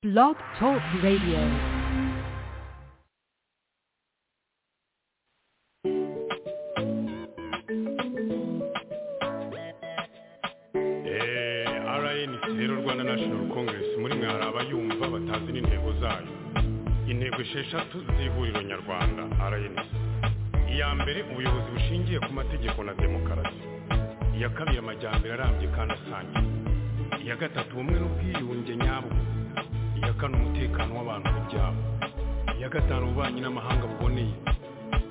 Blog Talk Radio. Eh, RNC rero Rwanda National Congress muri mwe hari abayumva batazi n'intego zayo intego esheshatu z'ihuriro nyarwanda RNC iya mbere ubuyobozi bushingiye ku mategeko na demokarasi iya kabiri amajyambere arambye kandi asangiye iya gatatu ubumwe n'ubwiyunge nyabwo iya kane umutekano w'abantu ku byabo iya gatanu ububanyi n'amahanga buboneye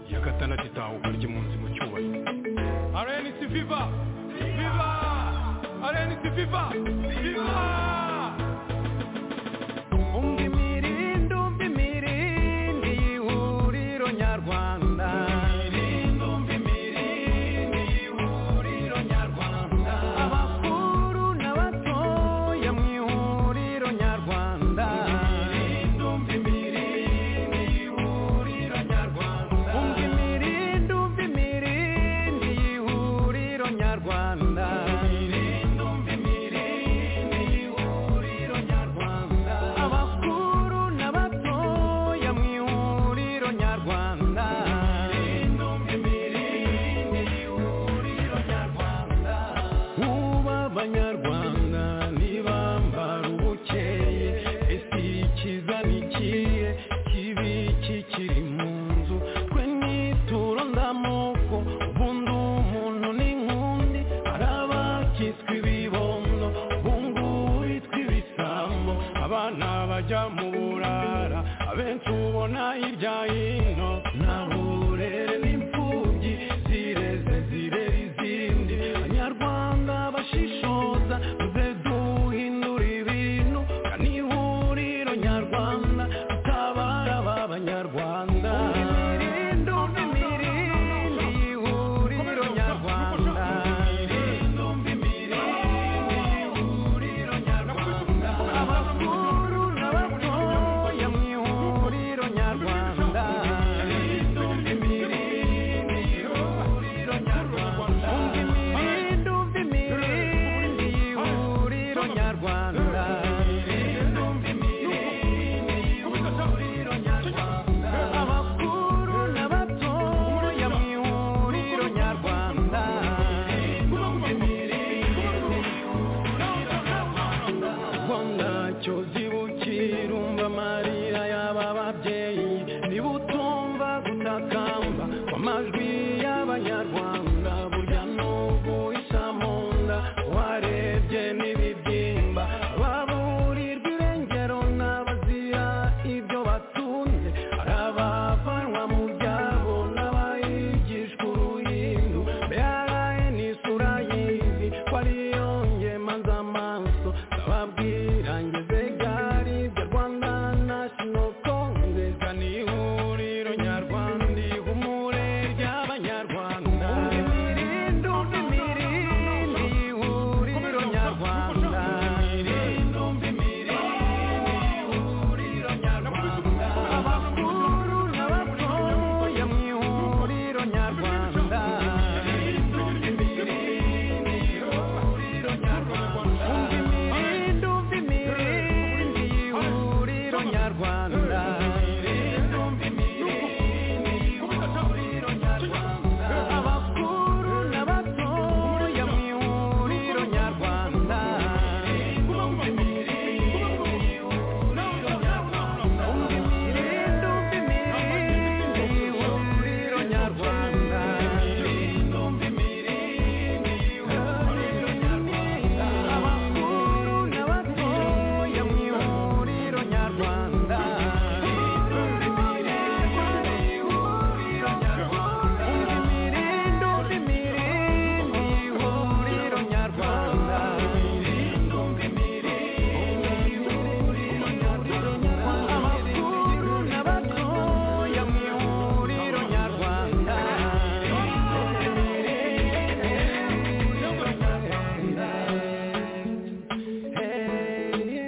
iya gatandatu itahuka ry'impunzi mu cyubahiro RNC Viva Viva RNC Viva Viva umva imirindi umva imirindi y'ihuriro nyarwanda abakuru n'abatoya mu ihuriro nyarwanda umva imirindi umva imirindi y'ihuriro nyarwanda abakuru n'abatoya mu ihuriro nyarwanda uba abanyarwanda ntibambara ubukeye ese ikiza ni ikihe kibi kikiri mu nzu twe nituro ndamoko ubundi umuntu ni nk'undi hari abakitswe ibibondo bungu bitwa ibisambo abana bajya mu burara abenshi ubona hirya hino nta burere n'imfubyi zireze zirera izindi banyarwanda bashishoza muze duhindura ibintu kandi ihuriro nyarwanda tutabara ba banyarwanda imirindi umva imirindi ihuriro nyarwanda abakuru n'abatoya mu ihuriro nyarwanda umva imirindi umva imirindi y'ihuriro nyarwanda abakuru n'abatoya mu ihuriro nyarwanda ubwo ntacyo zibukira umva amarira y'aba babyeyi niba utumva gutakamba kw'amajwi y'abanyarwanda burya n'ubu isa mu nda warebye n'ibibyimba baburirwa irengero n'abazira ibyo batunze hari abavanwa mu byabo n'abayigishwa uruhindu mbere ni isura y'izi ko ariyo ngemanza amaso ndababwira ngeze gari bya rwanda national congress ni ihuriro nyarwanda ihumure ry'abanyarwanda imirindi umva imirindi ihuriro nyarwanda imirindi umva imirindi ihuriro nyarwanda abakuru n'abatoya mu ihuriro nyarwanda imirindi umva imirindi y'ihuriro nyarwanda abakuru n'abatoya mu ihuriro nyarwanda umva imirindi umva imirindi y'ihuriro nyarwanda abakuru n'abatoya mu ihuriro nyarwanda imirindi umva imirindi y'ihuriro nyarwanda abakuru n'abatoya mu ihuriro nyarwanda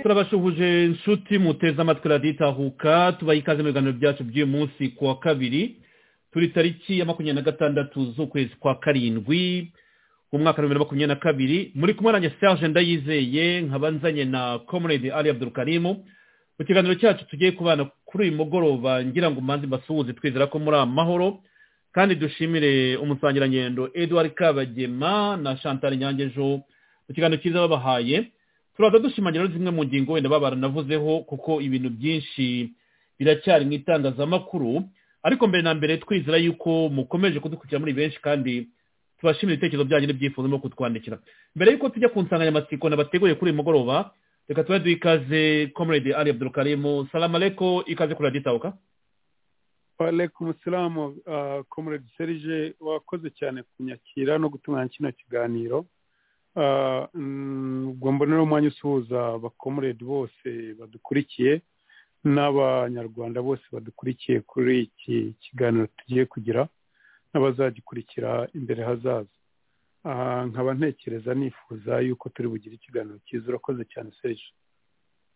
turabasuhuje inshuti muteze amatwi radiyo itahuka tubaha ikaze mu biganiro byacu by'uyu munsi ku wa kabiri turi tariki ya makumyabiri na gatandatu z'ukwezi kwa karindwi umwaka w'ibihumbi bibiri na makumyabiri na kabiri muri kumwe nanjye serge ndayizeye nkaba nzanye na comrade ali abdurukarimu mu kiganiro cyacu tugiye kubana kuri uyu mugoroba ngira ngo mbanze mbasuhuze twizera ko muri amahoro kandi dushimire umusangirangendo eduard kabagema na chantal nyangejo mu kiganiro cyiza babahaye turaza dushimangira zimwe mu ngingo wenda baba baranavuzeho kuko ibintu byinshi biracyari mu itangazamakuru ariko mbere na mbere twizera yuko mukomeje kudukurikira muri benshi kandi tubashimira ibitekerezo byanyu n'ibyifuzo no kutwandikira mbere y'uko tujya ku nsanganyamatsiko nabateguye kuri uyu mugoroba reka tuba duha ikaze comrade ali abdurukarimu salama areko ikaze kuri radiyo itabuka walaikum salamu uh, comrade serge wakoze cyane kunyakira no gutunganya kino kiganiro uh, mm, ubwo mbonera umwanya usuhuza abakomuredi bose badukurikiye n'abanyarwanda bose badukurikiye kuri iki kiganiro tugiye kugira n'abazagikurikira imbere hazaza uh, nkaba ntekereza nifuza yuko turi bugire ikiganiro cyiza urakoze cyane serge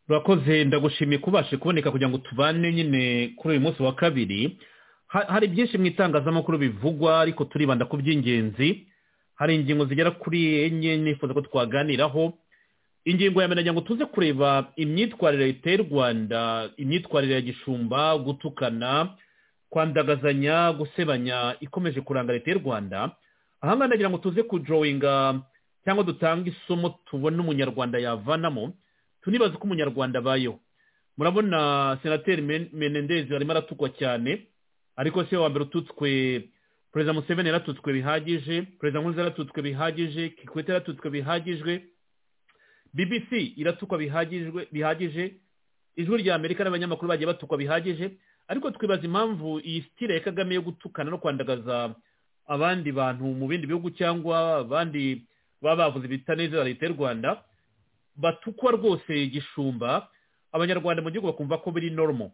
urakoze ndagushimiye kubashe kuboneka kugira ngo tubane nyine kuri uyu munsi wa kabiri Ha- hari byinshi mu itangazamakuru bivugwa ariko turibanda ku by'ingenzi hari ingingo zigera kuri enye nifuza ko twaganiraho ingingo ya mbere nagira ngo tuze kureba imyitwarire leta y'u rwanda imyitwarire ya gishumba gutukana kwandagazanya gusebanya ikomeje kuranga leta y'u rwanda ahangaha nagira ngo tuze kujowinga cyangwa dutange isomo tubona umunyarwanda yavanamo tunibaza uko umunyarwanda abayeho murabona senateri Men- menendezi arimo aratukwa cyane ariko si we wa mbere ututswe perezida museveni yaratutswe bihagije perezida nkurunziza yaratutswe bihagije kikwete yaratutswe bihagijwe bbc iratukwa bihagijwe bihagije ijwi rya amerika n'abanyamakuru bagiye batukwa bihagije ariko twibaza impamvu iyi sitire ya kagame yo gutukana no kwandagaza abandi bantu mu bindi bihugu cyangwa abandi baba bavuze ibitanezera leta y'u rwanda batukwa rwose gishumba abanyarwanda mu gihugu bakumva ko biri normal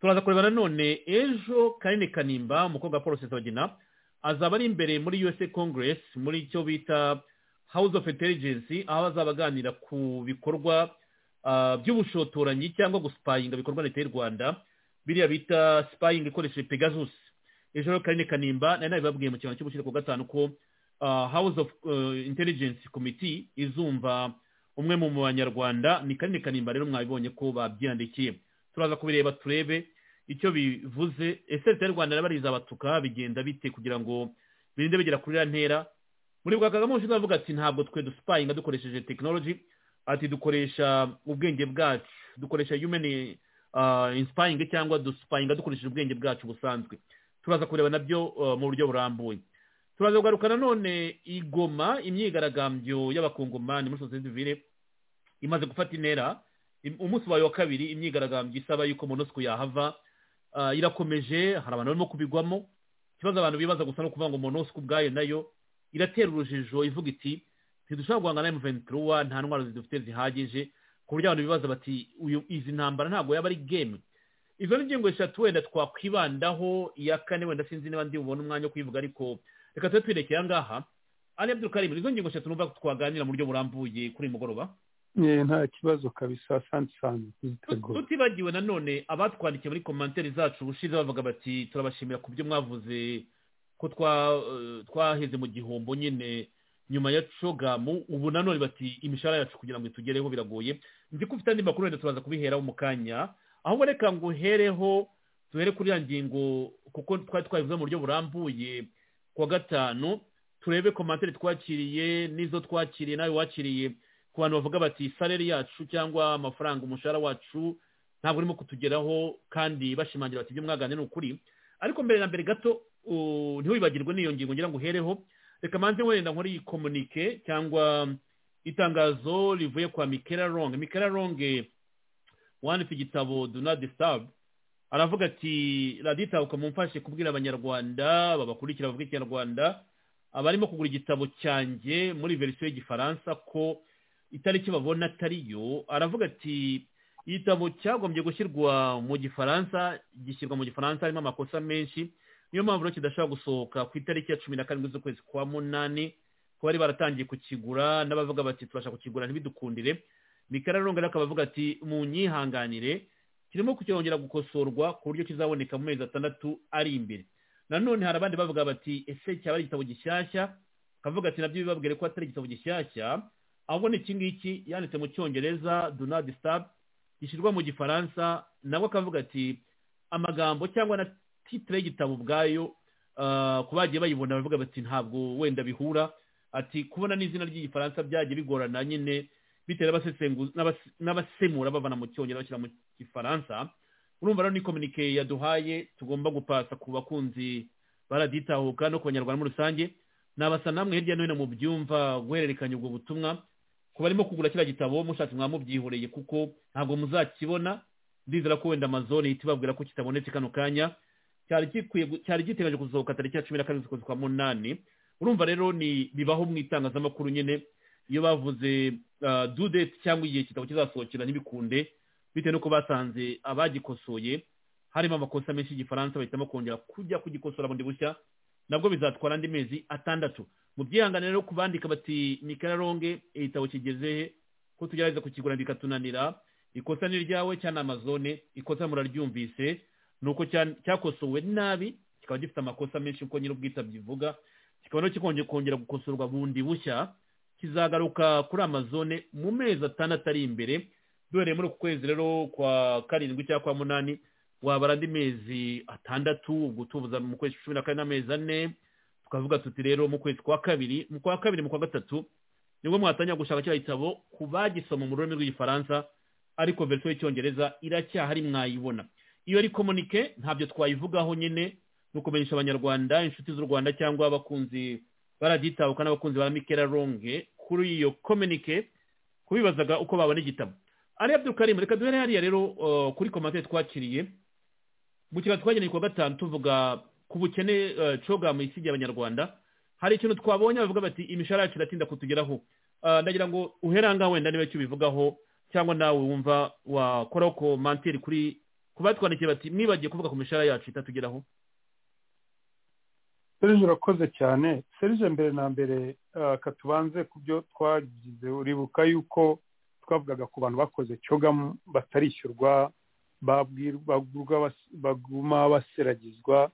turaza kureba nanone ejo kanini kanimba umukobwa wa paul sesabagina azaba ari imbere muri usa congress muri icyo bita house of intelligence aho azaba aganira ku bikorwa ah, by'ubushotoranyi cyangwa guspayinga bikorwa na leta y'u rwanda biriya bita spying ikoresheje pegasus ejo rero kanini kanimba nari nabibabwiye mu kiganiro cy'ubushyire ku gatanu ko ah, house of ah, intelligence committee izumva umwe mu banyarwanda ni kanini kanimba rero mwabibonye ko babyandikiye turaza kubireba turebe icyo bivuze ese leta y'u rwanda nabariza abatuka bigenda bite kugira ngo birinde bigera kuri iriya ntera muri bwa kagame ushinzwe avuga ati ntabwo twe dusipayinga dukoresheje tekinoloji ati dukoresha ubwenge bwacu dukoresha yumeni insipayingi cyangwa dusipayinga dukoresheje ubwenge bwacu busanzwe turaza kureba nabyo ah, mu buryo burambuye turaza kugaruka nanone igoma imyigaragambyo y'abakongomani muri sosiyete sivile imaze gufata intera Im- umunsi wayo wa kabiri imyigaragambyo isaba yuko monosco yahava Ah, irakomeje hari abantu barimo kubigwamo ikibazo abantu bibaza gusa no kuvuga ngo monosco ubwayo nayo iratera urujijo ivuga iti ntidushobora guhangana na M23 nta ntwaro zidufite zihagije ku buryo abantu bibaza bati uyu izi ntambara ntabwo yaba ari game izo ni ingingo eshatu wenda twakwibandaho iya kane wenda sinzi niba ndi bubone umwanya wo kuyivuga ariko reka tube twerekeye aha ngaha ari abdul karim izo ngingo eshatu numva ko twaganira mu buryo burambuye kuri uyu mugoroba Eh, nta kibazo kabisa asante cyane kuzitegura tutibagiwe nanone abatwandikiye muri komantere zacu ubushize bavuga bati turabashimira ku byo mwavuze ko twa- eh, twaheze mu gihombo nyine nyuma ya cogamu ubu nanone bati imishahara yacu kugira ngo itugereho biragoye nzi ko ufite andi makuru wenda turaza kubiheraho mu kanya ahubwo reka ngo uhereho tuhere kuri ya ngingo kuko twari twabivuze mu buryo burambuye kuwa gatanu turebe komantere twakiriye n'izo twakiriye nawe wakiriye ku bantu bavuga bati sareri yacu cyangwa amafaranga umushahara wacu ntabwo urimo kutugeraho kandi bashimangira bati ibyo mwaganira ni ukuri ariko mbere na mbere gato uh, ntiwibagirwe n'iyo ngingo ngira ngo uhereho reka manze wenda nkore iyi komunike cyangwa itangazo rivuye kwa mikera ronge mikera ronge wanditse igitabo do not disturb aravuga ati raditabuka mumfashe kubwira abanyarwanda babakurikira bavuga ikinyarwanda abarimo kugura igitabo cyanjye muri verisiyo y'igifaransa ko itariki babona atari yo aravuga ati igitabo cyagombye gushyirwa mu gifaransa gishyirwa mu gifaransa harimo amakosa menshi niyo mpamvu rero kidashobora gusohoka ku itariki ya cumi na karindwi z'ukwezi kwa munani kuba bari baratangiye kukigura n'abavuga bati tubasha kukigura ntibidukundire mikara ronga rero akaba avuga ati munyihanganire kirimo kucyongera gukosorwa ku buryo kizaboneka mu mezi atandatu ari imbere nanone hari abandi bavuga bati ese cyaba ari igitabo gishyashya akavuga ati nabyo bibabwire ko atari igitabo gishyashya ahubwo ni iki ngiki yanditse mu cyongereza do not disturb gishyirwa mu gifaransa nabwo akavuga ati amagambo cyangwa na titire y'igitabo ubwayo ah, ku bagiye bayibona baravuga bati ntabwo wenda bihura ati kubona n'izina ry'igifaransa byagiye bigorana nyine bitewe n'abasesengu- n'abas- n'abasemura bavana mu cyongereza bashyira mu gifaransa urumva rero ni kominike yaduhaye tugomba gupasa ku bakunzi baraditahuka no ku banyarwanda muri rusange nabasa namwe hirya no hino mu byumva guhererekanya ubwo butumwa ku barimo kugura kiriya gitabo mushatse mwamubyihoreye kuko ntabwo muzakibona ndizera ko wenda amazone ihita ibabwira ko kitabonetse kano kanya cyari gikwiye gu- cyari gitegereje gusohoka tariki ya cumi na karindwi z'ukwezi kwa munani urumva rero ni bibaho mu itangazamakuru nyine iyo bavuze ah, due date cyangwa igihe igitabo kizasohokera ntibikunde bitewe n'uko basanze abagikosoye harimo amakosa menshi y'igifaransa bahitamo kongera kujya kugikosora bundi bushya nabwo bizatwara andi mezi atandatu mu byihangane rero kubandika bati mikararonge igitabo kigeze he ko tugerageza kukigura bikatunanira ikosa ni iryawe cyane amazone ikosa muraryumvise ni uko cya- cyakosowe nabi kikaba gifite amakosa menshi uko nyir'ubwitabye ivuga kikaba rero kikongera kongera gukosorwa bundi bushya kizagaruka kuri amazone mu mezi atandatu ari imbere duhereye muri uku kwezi rero kwa karindwi cyangwa kwa munani wabara andi mezi atandatu ubwo tubuza mu kwezi cumi na kane n'amezi ane tukavuga tuti rero mu kwezi kwa kabiri mu kwa kabiri mu kwa gatatu nibwo mwatangira gushaka kiriya gitabo ku bagisoma mu rurimi rw'igifaransa ariko verisiyo y'icyongereza iracyahari mwayibona iyo ari komunike ntabyo twayivugaho nyine ni ukumenyesha abanyarwanda inshuti z'u rwanda cyangwa abakunzi baragitahuka n'abakunzi ba mikera ronge kuri iyo komunike kubibazaga uko babona igitabo ari abdukarimu reka duhere hariya rero uh, kuri komantere twakiriye mu kiganiro twageneye ku wa gatanu tuvuga ku bukene uh, coga mu isi y'abanyarwanda hari ikintu twabonye bavuga bati imishahara yacu iratinda kutugeraho Uh, ndagira ngo uhera ngaho wenda niba icyo ubivugaho cyangwa nawe wumva wakoraho komanteri kuri ku batwandikiye bati mwibagiye kuvuga ku mishahara yacu itatugeraho serije urakoze cyane serije mbere na mbere ah, ka tubanze ku byo twagize uribuka yuko twavugaga ku bantu bakoze coga m- batarishyurwa babwirwa- bagurwa bas- baguma baseragizwa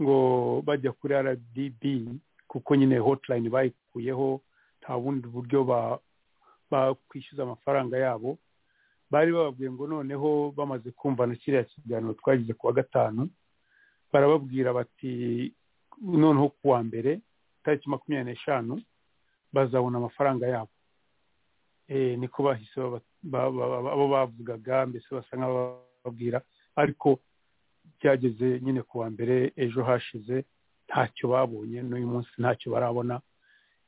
ngo bajya kuri rdb kuko nyine hotline bayikuyeho nta bundi buryo ba- bakwishyuza amafaranga yabo bari bababwiye ngo noneho bamaze kumva na kiriya kiganiro twagize ku wa gatanu barababwira bati noneho ku wa mbere tariki makumyabiri n'eshanu bazabona amafaranga yabo Eh, niko bahise baba- ba- ba- ba- abo bavugaga mbese basa nk'abababwira ariko byageze nyine ku wa mbere ejo hashize ntacyo babonye n'uyu munsi ntacyo barabona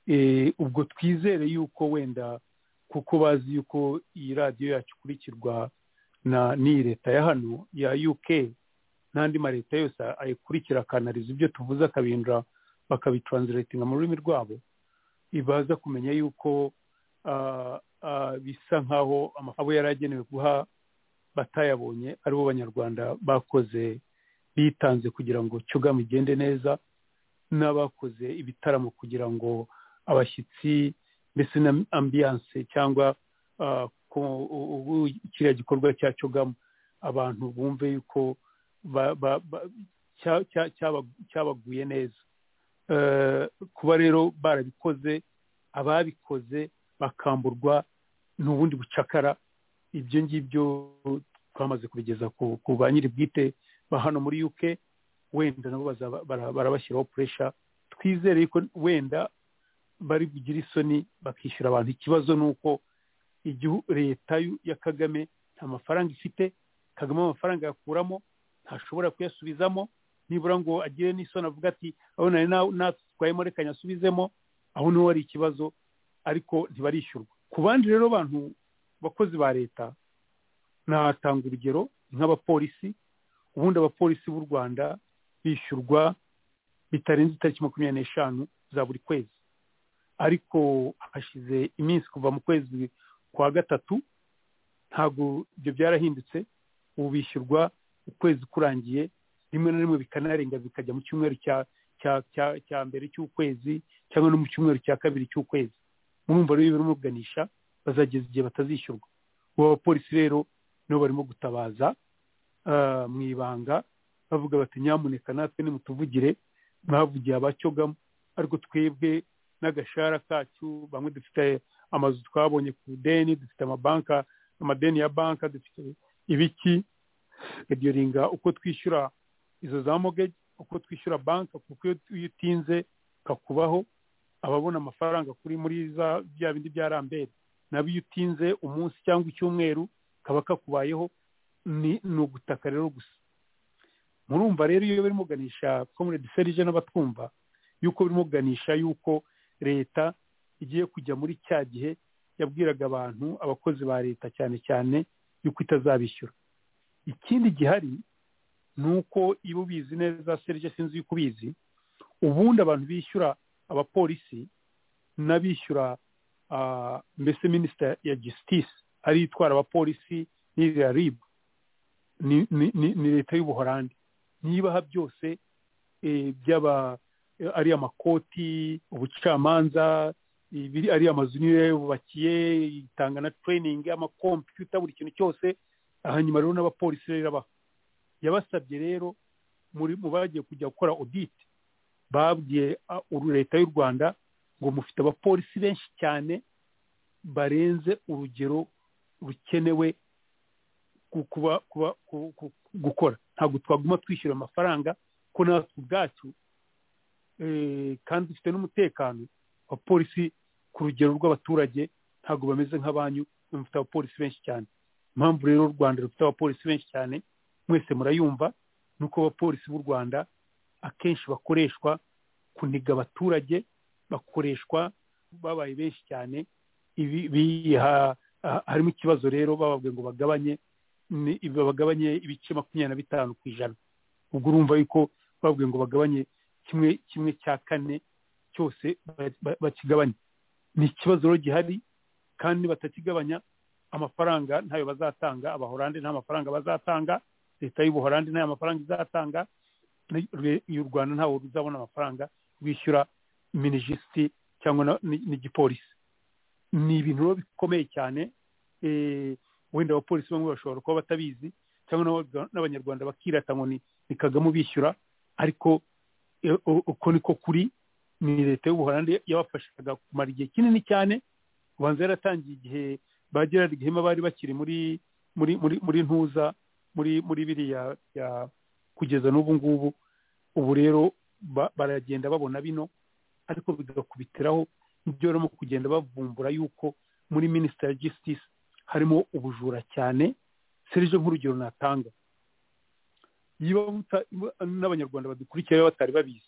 Eh, ubwo twizere yuko wenda kuko bazi yuko iyi radiyo yacu ikurikirwa na n'iyi leta ya hano ya uk n'andi ma leta yose ayikurikira akanariza ibyo tuvuze akabihindura bakabitranslatinga mu rurimi rwabo ibaza kumenya yuko ah, ah, bisa nk'aho amafaranga abo yari agenewe guha batayabonye ari bo banyarwanda bakoze bitanze kugira ngo cyugamo igende neza n'abakoze ibitaramo kugira ngo abashyitsi mbese na ambiyanse cyangwa ah, ku- ubu- kiriya gikorwa cya cyugamo abantu bumve yuko ba- ba- ba- cya- cya- cyaba- cyabaguye neza Eh, kuba rero barabikoze ababikoze bakamburwa n'ubundi bucakara ibyo ngibyo twamaze kubigeza ku ku ba nyiri bwite ba hano muri uk wenda nabo bazaba- bara- barabashyiraho puresha twizere yuko wenda bari bugire isoni bakishyura abantu ikibazo ni uko igihu- leta y'u- ya kagame nta mafaranga ifite kagame amafaranga yakuramo ntashobora kuyasubizamo nibura ngo agire n'isoni avuga ati aho nari na- natwayemo reka nyasubizemo aho niho hari ikibazo ariko ntibarishyurwa ku bandi rero bantu bakozi ba leta natanga urugero nk'abapolisi ubundi abapolisi b'u rwanda bishyurwa bitarenze itariki makumyabiri n'eshanu za buri kwezi ariko hashize iminsi kuva mu kwezi kwa gatatu ntabwo ibyo byarahindutse ubu bishyurwa ukwezi kurangiye rimwe na rimwe bikanarenga bikajya mu cyumweru cya cya cya cya mbere cy'ukwezi cyangwa no mu cyumweru cya kabiri cy'ukwezi murumva rero birimo kuganisha bazageza igihe batazishyurwa ubu abapolisi rero nibo barimo gutabaza ah, mu ibanga bavuga bati nyamuneka natwe nimutuvugire mwavugire abacyogamo ariko twebwe n'agashahara kacu bamwe dufite amazu twabonye ku ideni dufite amabanka amadeni ya banka dufite ibiki reduringa uko twishyura izo za mogeji uko twishyura banka kuko iyo iyo utinze kakubaho ababona amafaranga kuri muri za bya bindi bya rambere nabo iyo utinze umunsi cyangwa icyumweru kaba kakubayeho ni ni ugutaka rero gusa murumva rero iyo barimo kuganisha komuredi serije n'abatwumva yuko birimo kuganisha yuko leta igiye kujya muri cya gihe yabwiraga abantu abakozi ba leta cyane cyane yuko itazabishyura ikindi gihari ni uko iyo ubizi neza serije sinzi yuko ubizi ubundi abantu bishyura abapolisi n'abishyura ah, mbese minisita ya gisitisi ariyo itwara abapolisi n'iriya ribu ni ni- ni- ni leta y'ubuhorandi nibaha byose eh, by'aba eh, ari amakoti ubucamanza ibiri ari amazu niyo yubakiye itanga na training amakompiyuta buri kintu cyose hanyuma rero n'abapolisi rero irabaha yabasabye rero muri mu bagiye kujya gukora audit babwiye ah, uru- leta y'u rwanda ngo mufite abapolisi benshi cyane barenze urugero rukenewe ku- kuba kuba ku- ku- gukora ntabwo twaguma twishyura amafaranga ko natwe ubwacu eh, kandi dufite n'umutekano abapolisi ku rugero rw'abaturage ntabwo bameze nk'abanyu bafite abapolisi benshi cyane impamvu rero u rwanda rufite abapolisi benshi cyane mwese murayumva ni uko abapolisi b'u rwanda akenshi bakoreshwa kuniga abaturage bakoreshwa babaye benshi cyane ibi biha ha- harimo ikibazo rero bababwiye ngo bagabanye ni ibi- bagabanye ibice makumyabiri na bitanu ku ijana ubwo urumva yuko bababwiye ngo bagabanye kimwe kimwe cya kane cyose ba- ba- bakigabanye ni ikibazo rero gihari kandi batakigabanya amafaranga ntayo bazatanga abahorande nta mafaranga bazatanga leta y'ubuhorande ntayo mafaranga izatanga n'u- y'u rwanda ntawe ruzabona amafaranga rwishyura minijisiti cyangwa na- ni- n'igipolisi ni ibintu rero bikomeye cyane eh, wenda abapolisi bamwe bashobora kuba batabizi cyangwa n'abaga- n'abanyarwanda bakirata ngo ni ni kagame ubishyura ariko eh, u- uko niko kuri ni leta y'ubuholandi yabafashaga kumara igihe kinini cyane ubanza yaratangiye igihe ba gerard gihema bari bakiri muri muri muri muri ntuza muri muri biriya ya kugeza n'ubu ngubu ubu rero ba- baragenda babona bino ariko bigakubitiraho ibyo barimo kugenda bavumbura yuko muri minisita ya gisitisi harimo ubujura cyane serije nk'urugero natanga niba muta- n'abanyarwanda badukurikira baba batari babizi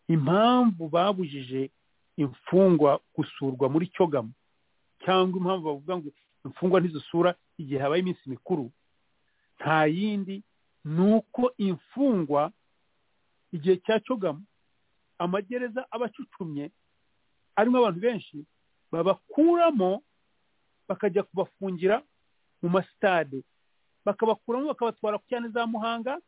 impamvu babujije imfungwa gusurwa muri cyogamo cyangwa impamvu bavuga ngo imfungwa ntizisura igihe habaye iminsi mikuru nta yindi ni uko imfungwa igihe cya cyogamo amagereza aba acucumye arimo abantu benshi babakuramo bakajya kubafungira mu masitade bakabakuramo bakabatwara ku cyane za muhanga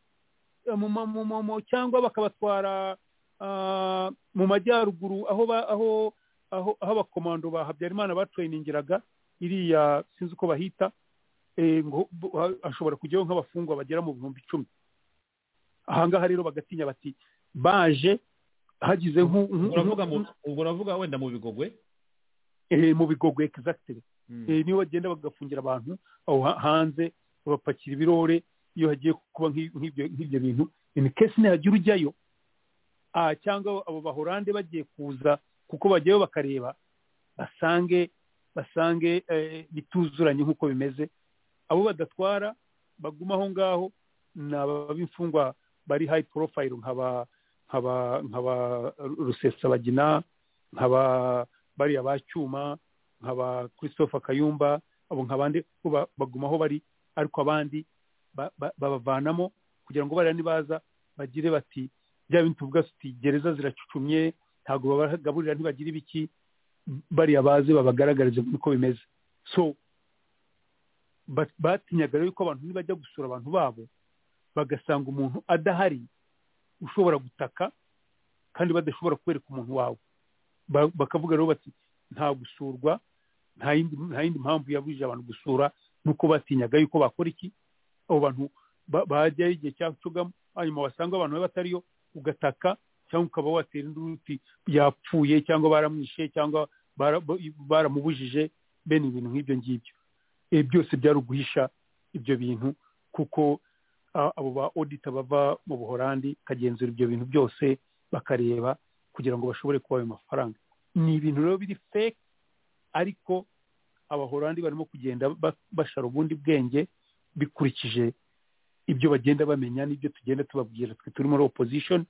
eh, mu ma- mu- mu- mu- cyangwa bakabatwara ah, mu majyaruguru aho ba- aho aho aho abakomando ba habyarimana batrainingiraga iriya sinzi uko bahita eh, ngo bo- ha- hashobora kujyaho nk'abafungwa bagera mu bihumbi icumi ahangaha rero bagatinya bati baje hagize nku- nku- uravuga mu nku- ubwo uravuga wenda mu bigogwe eh, mu bigogwe exactly Mm. Eh, niyo bagenda bagafungira abantu aho ha- hanze babapakira ibirore iyo hagiye kuba nk'i- nk'ibyo nk'ibyo bintu imikesi ntihagira ujyayo Ah, cyangwa abo bahorande bagiye kuza kuko bajyayo bakareba basange basange eh, bituzuranye nk'uko bimeze abo badatwara baguma aho ngaho ni ab'imfungwa bari high profile nkaba nkaba nkaba rusesabagina nkaba bariya ba cyuma nkaba christopher kayumba abo nkabandi bo ba- baguma aho bari ariko abandi ba- ba- babavanamo kugira ngo bariya nibaza bagire bati bya bintu tuvuga tuti gereza ziracucumye ntabwo babagaburira ntibagira ibiki bariya baze babagaragarize uko bimeze so ba- batinyaga rero yuko abantu nibajya gusura abantu babo bagasanga umuntu adahari ushobora gutaka kandi badashobora kwereka umuntu wawe Ba- bakavuga rero bati nta gusurwa nta yindi nta yindi mpamvu yabujije abantu gusura nuko batinyaga yuko bakora iki abo bantu ba- bajyayo igihe cya cugamo hanyuma wasanga abantu baba batariyo ugataka cyangwa ukaba watera indi uti yapfuye cyangwa baramwishe cyangwa bara- bo- baramubujije bene ibintu nk'ibyo ngibyo ibi byose byari uguhisha ibyo bintu kuko ah, abo ba odita bava mu buhorandi bakagenzura ibyo bintu byose bakareba kugira ngo bashobore kuba ayo mafaranga ni ibintu rero biri fake ariko abahorandi barimo kugenda ba- bashara ubundi bwenge bikurikije ibyo bagenda bamenya n'ibyo tugenda tubabwira twe turi muri opposition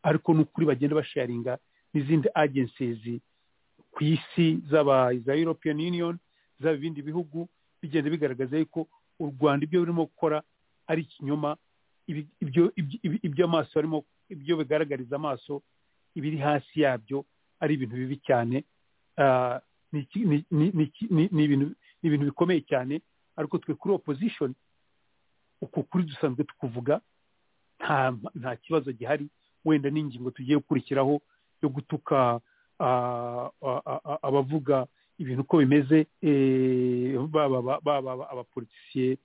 ariko n'ukuri bagenda basharinga n'izindi agencies ku isi z'aba za european union zaba ibindi bihugu bigenda bigaragaza yuko u rwanda ibyo birimo gukora ari ikinyoma ibi- ibyo ibyo- ibi- ibyo amaso arimo ibyo bigaragariza amaso ibiri hasi yabyo ari ibintu bibi cyane Ah, ni iki- ni- ni- ni iki- ni- ni ibintu- ni ibintu bikomeye cyane ariko twe kuri opposition uko kuri dusanzwe tukuvuga nta nta kibazo gihari wenda n'ingingo tugiye gukurikiraho yo gutuka ah, a- a- a- abavuga ibintu uko bimeze eh, baba ba- baba abapolitisiye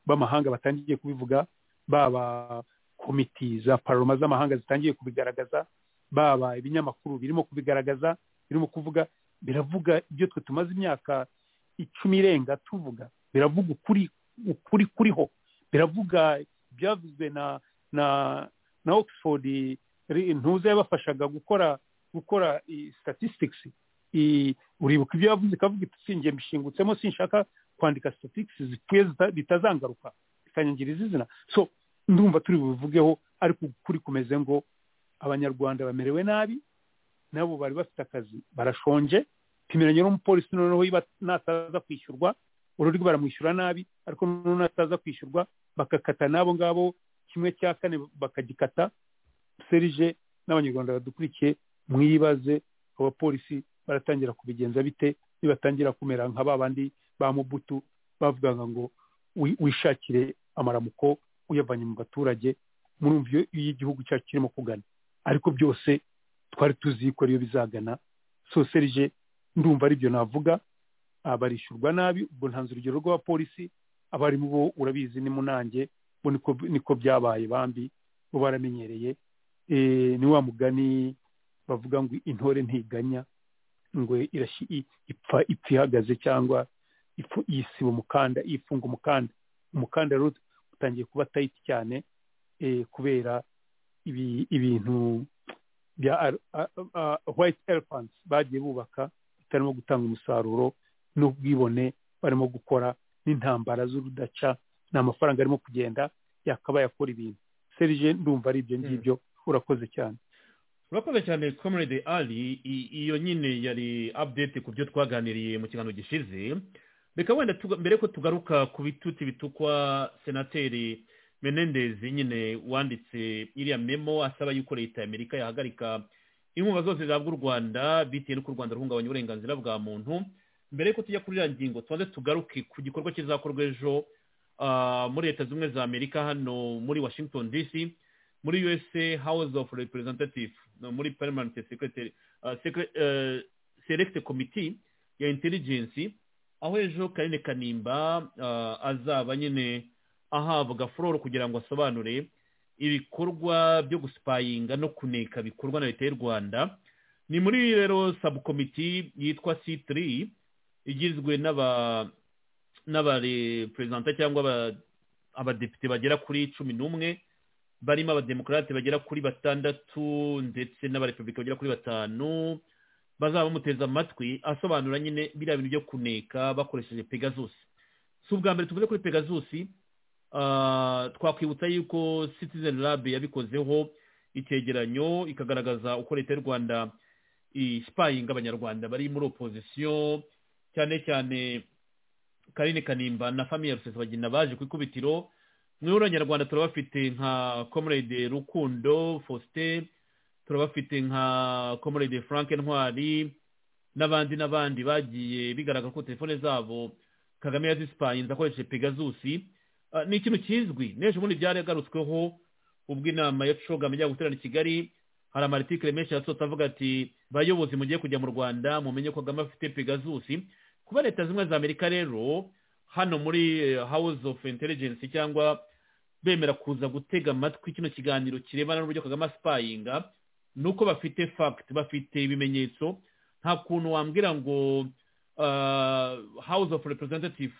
b'amahanga batangiye kubivuga baba komiti za paroma z'amahanga zitangiye kubigaragaza baba ibinyamakuru birimo kubigaragaza birimo kuvuga biravuga ibyo twe tumaze imyaka icumi irenga tuvuga biravuga ukuri ukuri kuriho biravuga ibyavuzwe na na na oxford ri- ntuza yabafashaga gukora gukora i- statistics i- uribuka ibyo yavuze ikavuga iti sinjye mbishingutsemo sinshaka kwandika statistics zipfuye zita- bitazangaruka bikanyangiriza izina so ndumva turi bubivugeho ariko ukuri kumeze ngo abanyarwanda bamerewe nabi nabo bari bafite akazi barashonje pimiranye n'umupolisi noneho yiba- nataza kwishyurwa urundi baramwishyura nabi ariko noneho nataza kwishyurwa bagakata n'abo ngabo kimwe cya kane bakagikata serije n'abanyarwanda badukurikiye mwibaze abo bapolisi baratangira kubigenza bite nibatangira kumera nka ba bandi ba mubutu bavugaga ngo wi- wishakire amaramuko uyavanye mu baturage murumva iyo iyo igihugu cyacu kirimo kugana ariko byose twari tuzi ko ariyo bizagana so serije ndumva aribyo navuga Ah, barishyurwa nabi ubwo ntanze urugero rw'abapolisi abarimu bo urabizi ni munange bo niko- niko byabaye bambi bo baramenyereye Eh, ni wa mugani bavuga ngo intore ntiganya ngo irashi- i- ipfa ipfa ihagaze cyangwa ifu yisiba umukanda ifunga umukanda umukanda rero utangiye kuba tayiti cyane eh, kubera ibi- ibintu bya ar- a- a- white elephants bagiye bubaka bitarimo gutanga umusaruro n'ubwibone barimo gukora n'intambara z'urudaca ni amafaranga arimo kugenda yakabaye akora ibintu serije ndumva ari ibyo ngibyo urakoze cyane urakoze cyane comrade ali I- iyo nyine yari update ku byo twaganiriye mu kiganiro gishize reka wenda tuga- mbere ko tugaruka ku bituti bitukwa senateri menendez nyine wanditse iriya memo asaba yuko leta ya amerika yahagarika inkunga zose zihabwa u rwanda bitewe n'uko u rwanda ruhungabanya uburenganzira bwa muntu mbere y'uko tujya kuri iriya ngingo tubanze tugaruke ku gikorwa kizakorwa ejo ah, muri leta zimwe za amerika hano muri washington dc muri usa house of representative no, muri parliament secretary uh, secre, uh, select committee ya intelligence aho ejo karine kanimba uh, azaba nyine ahabwa floro kugira ngo asobanure ibikorwa byo gusipayinga no kuneka bikorwa na leta y'u rwanda ni muri rero subcommittee yitwa c3 igizwe n'aba n'abareperezanta cyangwa aba- abadepite bagera kuri cumi n'umwe barimo abademokarate bagera kuri batandatu ndetse n'abarepublika bagera kuri batanu bazaba bamuteze amatwi asobanura nyine biriya bintu byo kuneka bakoresheje pegasus si ubwa mbere tuvuze kuri pegasus ah, twakwibutsa yuko citizen lab yabikozeho icyegeranyo ikagaragaza uko leta y'u rwanda ispayinga abanyarwanda bari muri opozisiyo cyane cyane karine kanimba na famiye rusesabagina baje ku ikubitiro mwebwe abanyarwanda turabafite nka comrade rukundo faustin turabafite nka comrade frank ntwari n'abandi n'abandi bagiye bigaragara ko telefone zabo kagame yazisipayinze akoresheje pegazusi Ah, ni ikintu kizwi n'ejo bundi byaragarutsweho ubwo inama ya coga mujya guterana i kigali hari amaritikire menshi yasohotse avuga ati bayobozi mugiye kujya mu rwanda mumenye ko kagame afite pegazusi kuba leta zimwe za amerika rero hano muri eh, house of intelligence cyangwa bemera kuza gutega amatwi kino kiganiro kirebana n'uburyo kagame asipayinga nuko bafite fact bafite ibimenyetso nta kuntu wambwira ngo ah, house of representative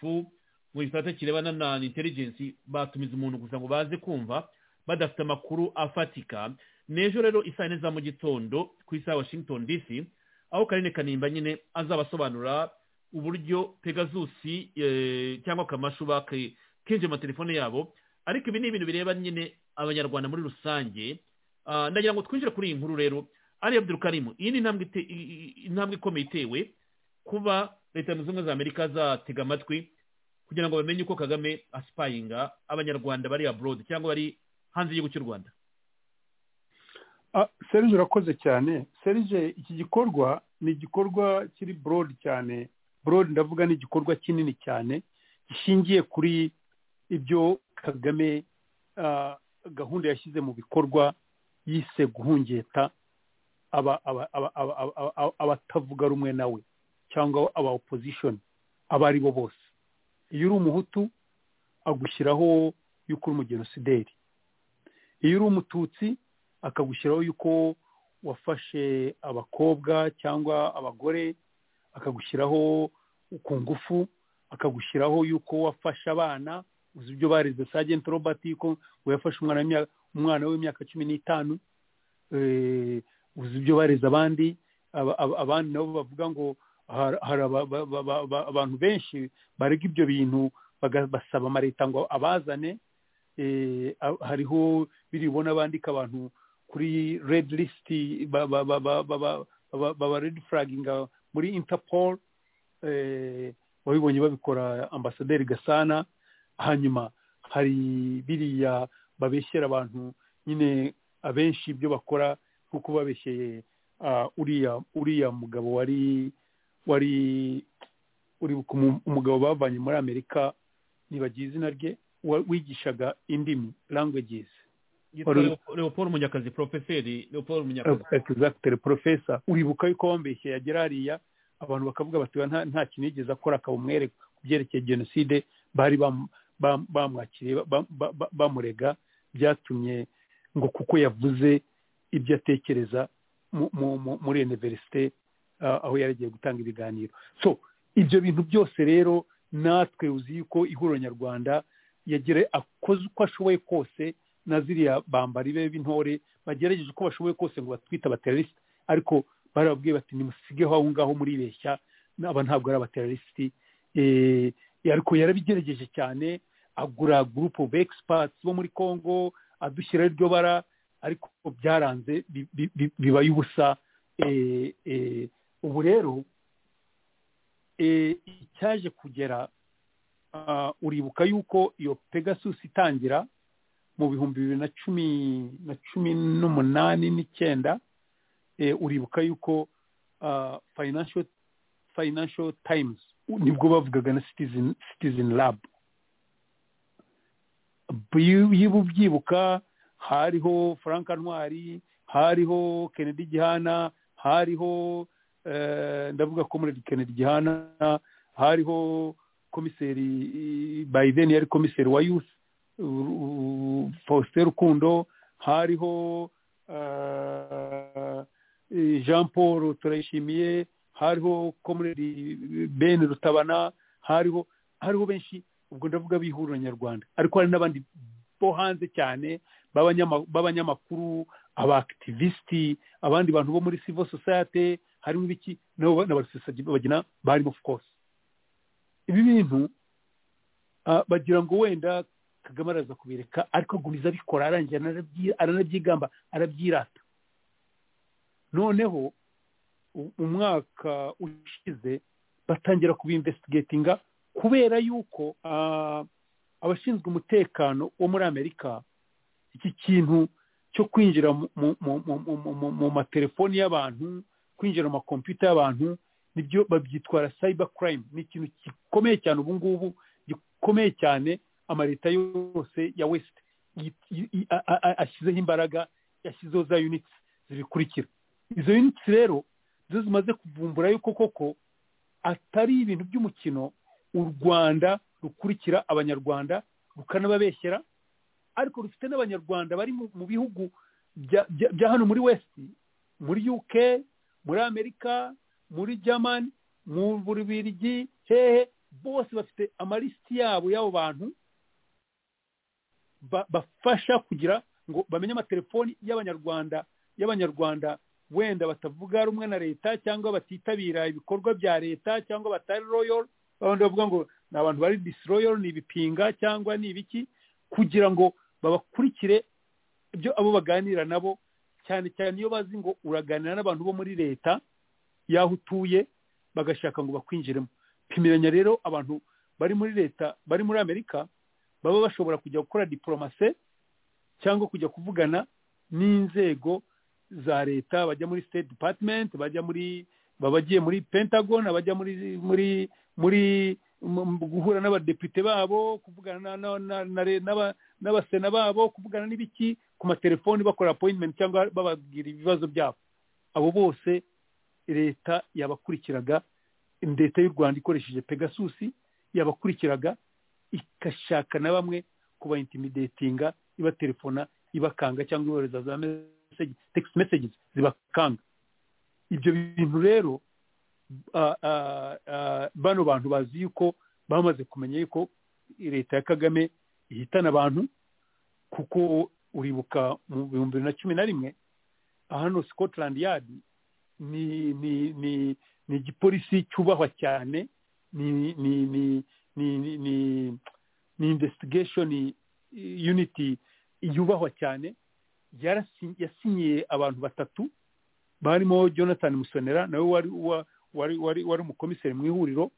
mu gisata kirebana na intelligence batumiza umuntu gusa ngo baze kumva badafite amakuru afatika n'ejo rero isaha neza mu gitondo ku isaha ya washington dc aho karine kanimba nyine azabasobanura uburyo pegazusi eh, cyangwa kamashu bake kenje amatelefone yabo ariko ibi ni ibintu bireba nyine abanyarwanda muri rusange Ah, ndagira ngo twinjire kuri iyi nkuru rero ari abdurukarimu iyi ni intambwe ite- i- i- intambwe ikomeye itewe kuba leta zunze ubumwe za amerika zatega amatwi kugira ngo bamenye uko kagame asipayinga abanyarwanda bari abroad cyangwa bari hanze y'igihugu cy'u rwanda Ah, serge urakoze cyane serge iki gikorwa ni igikorwa kiri broad cyane broad ndavuga ni igikorwa kinini cyane gishingiye kuri ibyo kagame ah, gahunda yashyize mu bikorwa yise guhungeta aba- aba- aba- aba- aba- aba- aba- abatavuga rumwe nawe cyangwa aba opposition abo ari bo bose iyo uri umuhutu agushyiraho yuko uri umugenosideri iyo uri umututsi akagushyiraho yuko wafashe abakobwa cyangwa abagore akagushyiraho ku ngufu akagushyiraho yuko wafashe abana uzi ibyo barize Sergeant Robert yuko ngo yafashe umwana w'imya- umwana w'imyaka cumi n'itanu eh, uzi ibyo barize abandi aba- aba- abandi nabo bavuga ngo har- hari aba- ba- ba- ba- ba- abantu benshi barega ibyo bintu baga- basaba amaleta ngo abazane eh, a- hariho biribona bandika abantu kuri red list ba- ba- ba- ba- ba- ba- ba- baba red flaginga muri interpol eh, wabibonye babikora ambasaderi gasana hanyuma hari biriya babeshyera abantu nyine abenshi ibyo bakora nk'uko babeshyeye ah, uriya uriya mugabo wari wari uribuka umu- umugabo bavanye muri amerika nibagiye izina rye wa- wigishaga indimi languages Yitwa Wari- Leo- leopold munyakazi profeseri leopold munyakazi exactly professor uribuka yuko wambeshye yagera hariya abantu bakavuga bati "Oya, nta nta kintu yigeze akora akabumwereka ku byerekeye jenoside bari bam- bam- bamwakiriye ba- ba- ba- bamurega byatumye ngo kuko yavuze ibyo atekereza mu- mu- mu- muri universite ah, aho yari agiye gutanga ibiganiro so ibyo bintu byose rero natwe uzi yuko ihuriro nyarwanda yagire akoze uko ashoboye kose na ziriya bambari be b'intore bagerageje uko bashoboye kose ngo batwite abaterorisite ariko barababwiye bati nimusigeho aho ngaho muribeshya aba ntabwo ari abaterorisite Eh, ariko yarabigerageje cyane agura gurupu ofu egisipatsi bo muri congo adushyiraho iryo bara ariko byaranze bi- bi- bi- bibaye ubusa Eh, eh, ubu rero eh, icyaje kugera ah, uribuka yuko iyo pegasus itangira mu bihumbi bibiri na cumi na cumi n'umunani n'icyenda eh, uribuka yuko ah, financial financial times nibwo bavugaga na citizen citizen lab Bi- yiba ubyibuka hariho frank ntwari hariho kennedy gihana hariho eh, ndavuga comrade kennedy gihana hariho komiseri biden yari komiseri wa youth Ru- Faustin Rukundo hariho ah, eh, Jean Paul Turayishimiye hariho Comrade Ben Rutabana hariho hariho benshi ubwo ndavuga bihurira nyarwanda ariko hari n'abandi bo hanze cyane b'abanyama- b'abanyamakuru abaakitivisiti abandi bantu bo muri civil society harimo ibiki nabo n'abasesagina barimo of course ibi bintu ah, bagira ngo wenda kagame araza kubireka ariko agumiza abikora arangiye aranabyi- aranabyigamba arabyirata noneho u- umwaka ushize batangira kubimvestigatinga kubera yuko ah, abashinzwe umutekano wo muri amerika iki kintu cyo kwinjira mu- mu- mu- mu- mu- mu- mu matelefoni y'abantu kwinjira mu makompiyuta y'abantu nibyo babyitwara cyber crime ni ikintu gikomeye cyane ubu ngubu gikomeye cyane amaleta yose ya west yi- yi- yi- a- a- a- ashyizeho imbaraga yashyizeho za units zibikurikira izo units rero zo zimaze kuvumbura yuko koko atari ibintu by'umukino u rwanda rukurikira abanyarwanda rukanababeshyera ariko rufite n'abanyarwanda bari mu mu bihugu bya- bya bya hano muri west muri uk muri amerika muri german mu bubiligi hehe bose bafite amalisiti yabo y'abo bantu ba- bafasha kugira ngo bamenye amatelefoni y'abanyarwanda y'abanyarwanda wenda batavuga rumwe na leta cyangwa batitabira ibikorwa bya leta cyangwa batari royal babandi bavuga ngo ni abantu bari disroyal ni ibipinga cyangwa ni ibiki kugira ngo babakurikire ibyo abo baganira nabo cyane cyane iyo bazi ngo uraganira n'abantu bo muri leta y'aho utuye bagashaka ngo bakwinjiremo pimiranya rero abantu bari muri leta bari muri amerika baba bashobora kujya gukora diporomase cyangwa kujya kuvugana n'inzego za leta bajya muri state department bajya muri baba bagiye muri pentagon abajya muri muri muri mu- mu guhura n'abadepite babo kuvugana na- na- na- na re- n'aba- n'abasena babo kuvugana n'ibiki ku matelefoni bakora appointment cyangwa bababwira ibibazo byabo abo bose leta yabakurikiraga leta y'u rwanda ikoresheje pegasus yabakurikiraga igashaka na bamwe kubayintimidatinga ibatelefona ibakanga cyangwa ibohereza za message, text messages zibakanga ibyo bintu rero ah, ah, ah, bano bantu bazi yuko bamaze kumenya yuko leta ya kagame ihitana abantu kuko uribuka mu bihumbi bibiri na cumi na rimwe hano scotland yard ni ni ni ni igipolisi cyubahwa cyane ni ni ni ni ni ni ni investigation unity yubahwa cyane yarasi- yasinyiye abantu batatu barimo jonathan musonera nawe wari wa- wari wari wari umukomiseri mu ihuriro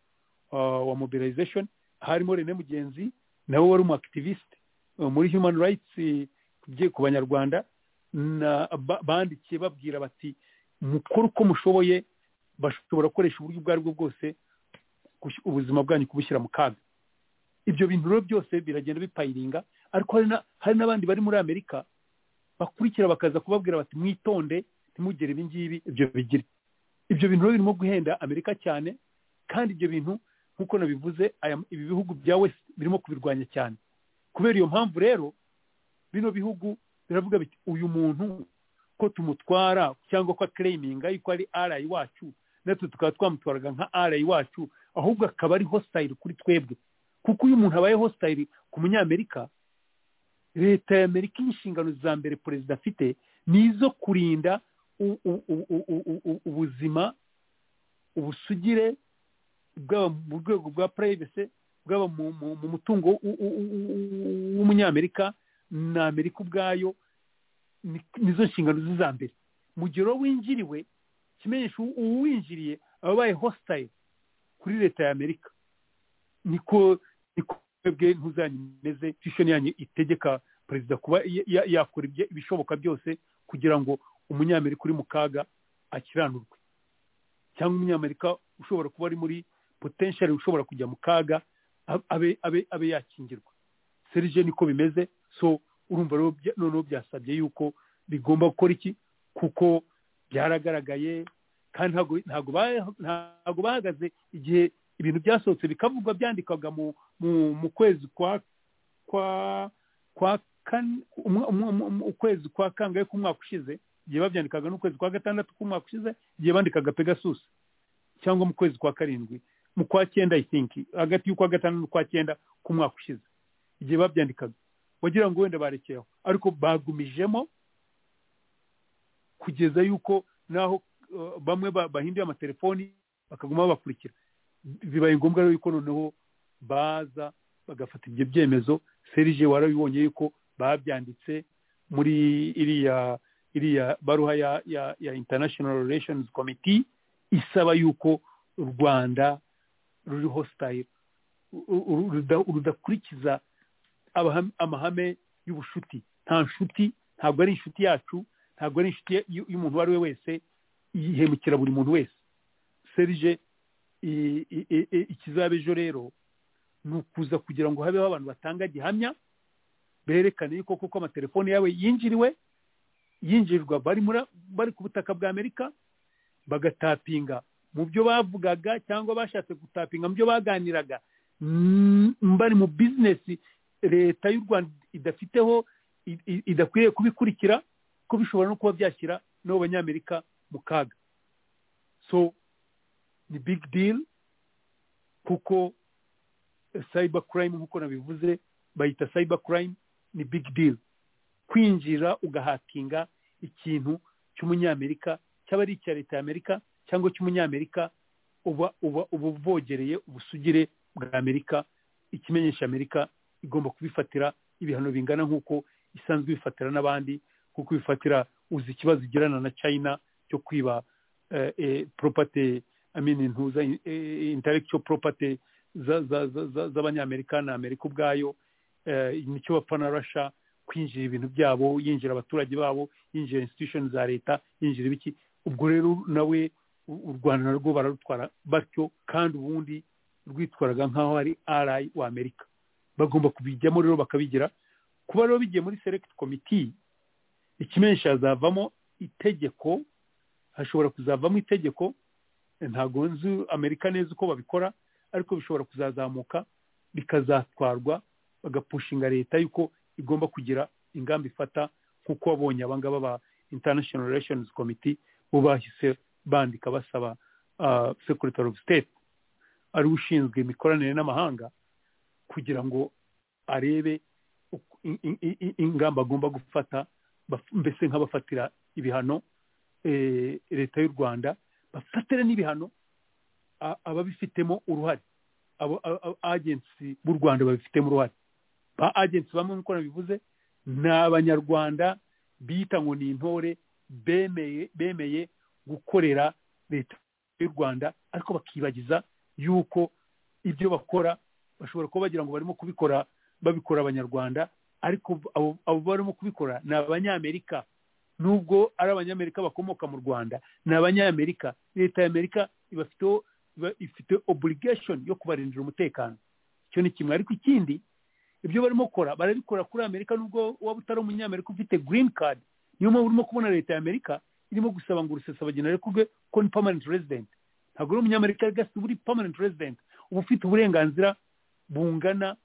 uh, wa mobilization harimo rene mugenzi nawe wari umuactivist uh, muri human rights eh, kugiye ku banyarwanda na ba- bandikiye babwira bati mukore uko mushoboye bashobora gukoresha uburyo ubwo ari bwo bwose kush- ubuzima bwanyu kubushyira mu kaga ibyo bintu rero byose biragenda bipayiringa ariko hari na- hari n'abandi bari muri amerika bakurikira bakaza kubabwira bati mwitonde ntimugire ibi ngibi ibyo bigire ibyo bintu rero birimo guhenda amerika cyane kandi ibyo bintu nk'uko nabivuze aya- ibi bihugu bya west birimo kubirwanya cyane kubera iyo mpamvu rero bino bihugu biravuga biti uyu muntu ko tumutwara cyangwa ko akereyiminga yuko ari arayi wacu natwe tukaba twamutwaraga nka arayi wacu ahubwo akaba ari hositayiri kuri twebwe kuko iyo umuntu abaye hositayiri ku munyamerika leta ya amerika inshingano za mbere perezida afite ni izo kurinda u- u- u- u- u- u- u- ubuzima ubusugire bwaba mu rwego rwa purayivese bwaba mu- mu mu mutungo w- w- w- w'umunyamerika na amerika ubwayo ni- nizo nshingano ze za mbere mu gihe rero winjiriwe ikimenyesha uwo- uwinjiriye aba abaye hositayire kuri leta ya amerika niko niko twebwe ntuzanyu imeze fishoni yanyu itegeka perezida kuba ya- ya- yakora ibye- ibishoboka byose kugira ngo umunyamerika uri mu kaga akiranurwe cyangwa umunyamerika ushobora kuba ari muri potential ushobora kujya mu kaga abe- abe abe abe yakingirwa serije niko bimeze so urumva rero bya- noneho byasabye yuko bigomba gukora iki kuko byaragaragaye kandi ntago- ntago ba- ntago bahagaze igihe ibintu byasohotse bikavugwa byandikwaga mu mu- mu kwezi kwa kwa kwa kane umwa- umwa- umwa- umwa- ukwezi kwa kangahe k'umwaka ushize igihe babyandikaga n'ukwezi kwa gatandatu k'umwaka ushize igihe bandikaga pegasus cyangwa mu kwezi kwa karindwi mu kwa cyenda i think hagati y'ukwa gatandatu n'ukwa cyenda k'umwaka ushize igihe babyandikaga wagira ngo wenda barekeyeho ariko bagumijemo kugeza yuko naho uh, bamwe ba- bahinduye amatelefoni bakaguma babakurikira bibaye ngombwa rero yuko noneho baza bagafata ibyo byemezo serije warabibonye yuko babyanditse muri iriya iriya baruha ya, ya, ya international relations committee isaba yuko u rwanda ruri hostile u- u- ruda- rudakurikiza abaham- amahame y'ubushuti nta nshuti ntabwo ari inshuti yacu ntabwo ari inshuti y- y'umuntu uwo ari we wese yihemukira buri muntu wese serije i- i- i- i- ikizaba ejo rero ni ukuza kugira ngo habeho abantu batanga gihamya berekane yuko kuko amatelefoni yawe yinjiriwe yinjirirwa bari muri bari ku butaka bwa amerika bagatapinga mu byo bavugaga cyangwa bashatse gutapinga mu byo baganiraga mm, bari mu bizinesi leta y'u rwanda idafiteho i- i- idakwiriye kubikurikira ko bishobora no kuba byashyira n'abo banyamerika mu kaga so ni big deal kuko cyber crime nk'uko nabivuze bayita cyber crime ni big deal kwinjira ugahakinga ikintu cy'umunyamerika cyaba ari icya leta ya amerika cyangwa cy'umunyamerika uba uba uba uvogereye ubusugire bwa amerika ikimenyesha amerika igomba kubifatira ibihano bingana nk'uko isanzwe ibifatira n'abandi kuko ibifatira uzi ikibazo igirana na china cyo kwiba eh, eh, property I mean, intuza eh, intellectual property za- za- za- za- z'abanyamerika na amerika ubwayo eh, nicyo bapfa na rasha kwinjira ibintu byabo yinjira abaturage babo yinjira institution za leta yinjira ibiki ubwo rero nawe u- u rwanda narwo bararutwara batyo kandi ubundi rwitwaraga nk'aho ari arayi wa amerika bagomba kubijyamo rero bakabigira kuba rero bigiye muri select committee ikimenyesha hazavamo itegeko hashobora kuzavamo itegeko ntabwo nzi amerika neza uko babikora ariko bishobora kuzazamuka bikazatwarwa bagapushinga leta yuko igomba kugira ingamba ifata nk'uko wabonye abangaba ba international relations committee bo bahise bandika basaba ah, secretary of state ari we ushinzwe imikoranire n'amahanga kugira ngo arebe uko- i- i- i- ingamba agomba gufata baf- mbese nk'abafatira ibihano eh, leta y'u rwanda bafatira n'ibihano a- ababifitemo uruhare abo a- a- agency b'u rwanda babifitemo uruhare ba agency bamwe nk'uko nabivuze ni abanyarwanda bita ngo ni intore bemeye bemeye gukorera leta y'u rwanda ariko bakibagiza yuko ibyo bakora bashobora kuba bagira ngo barimo kubikora babikora abanyarwanda ariko abo abo barimo kubikora ni abanyamerika nubwo ari abanyamerika bakomoka mu rwanda ni abanyamerika leta ya amerika ibafiteho iba ifite obligation yo kubarindira umutekano icyo ni kimwe ariko ikindi ibyo barimo gukora barabikora kuri amerika nubwo waba utari umunyamerika ufite green card niyo mpamvu urimo kubona leta ya amerika irimo gusaba ngo urusesabagina arekurwe ko ni permanent resident ntabwo uri umunyamerika gasi uba uri permanent resident uba ufite uburenganzira bungana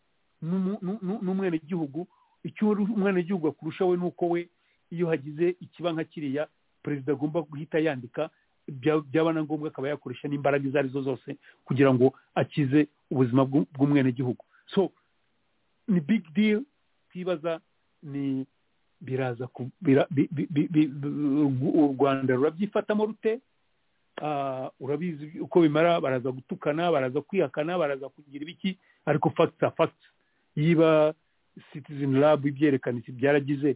n'umu- n'u- n'u- n'umwenegihugu icyo uri umwenegihugu akurusha we ni uko we iyo hagize ikiba nka kiriya perezida agomba guhita yandika bya- byaba na ngombwa akaba yakoresha n'imbaraga izo ari zo zose kugira ngo akize ubuzima bw'u- bw'umwenegihugu so ni big deal twibaza ni biraza ku- bira- bi- bi- bi- bi- bi- u rwanda rurabyifatamo rute Ah, urabizi uko bimara baraza gutukana baraza kwihakana baraza kugira ibiki ariko facts are facts yiba citizen lab ibyerekana iki byaragize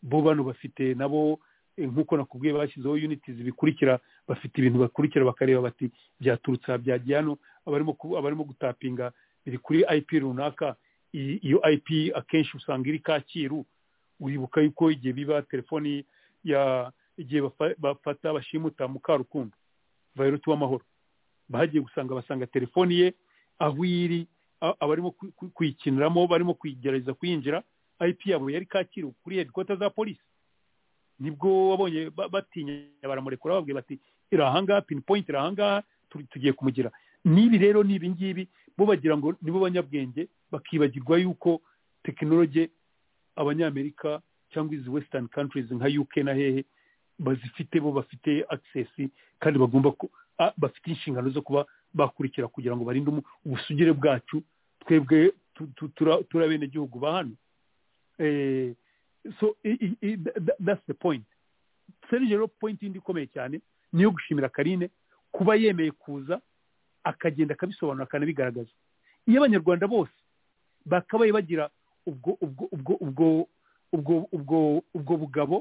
bo bano bafite nabo eh, nk'uko nakubwiye bashyizeho uniti zibikurikira bafite ibintu bakurikira bakareba bati byaturutse aha byagiye hano abarimo ku- abarimo gutapinga biri kuri ip runaka I- iyo ip akenshi usanga iri kacyiru uribuka yuko igihe biba telefoni ya igihe bafa- bafata bashimuta mukarukundo vayiroti w'amahoro bahagiye gusanga basanga telefoni ye aho iri a- abarimo ku- ku- kuyikiniramo barimo kuyigerageza kuyinjira ip yabo yari kacyiru kuri hedikota za polisi nibwo wabonye ba- batinya baramurekura bababwiye bati iri ahangaha pini poyinti iri ahangaha tu- tugiye kumugira n'ibi rero ni ibi ngibi bo bagira ngo nibo banyabwenge bakibagirwa yuko tekinoloji abanyamerika cyangwa izi western countries nka uk na hehe bazifite bo bafite access kandi bagomba ku- a- bafite inshingano zo kuba bakurikira kugira ngo barinde umu- ubusugire bwacu twebwe tu- tu- tura- turi abenegihugu ba hano Eh, so i- i- i- tha- tha- that's the point serge rero point yindi ikomeye cyane ni iyo gushimira karine kuba yemeye kuza akagenda akabisobanura akanabigaragaza iyo abanyarwanda bose bakabaye bagira ubwo ubwo ubwo ubwo ubwo ubwo ubwo bugabo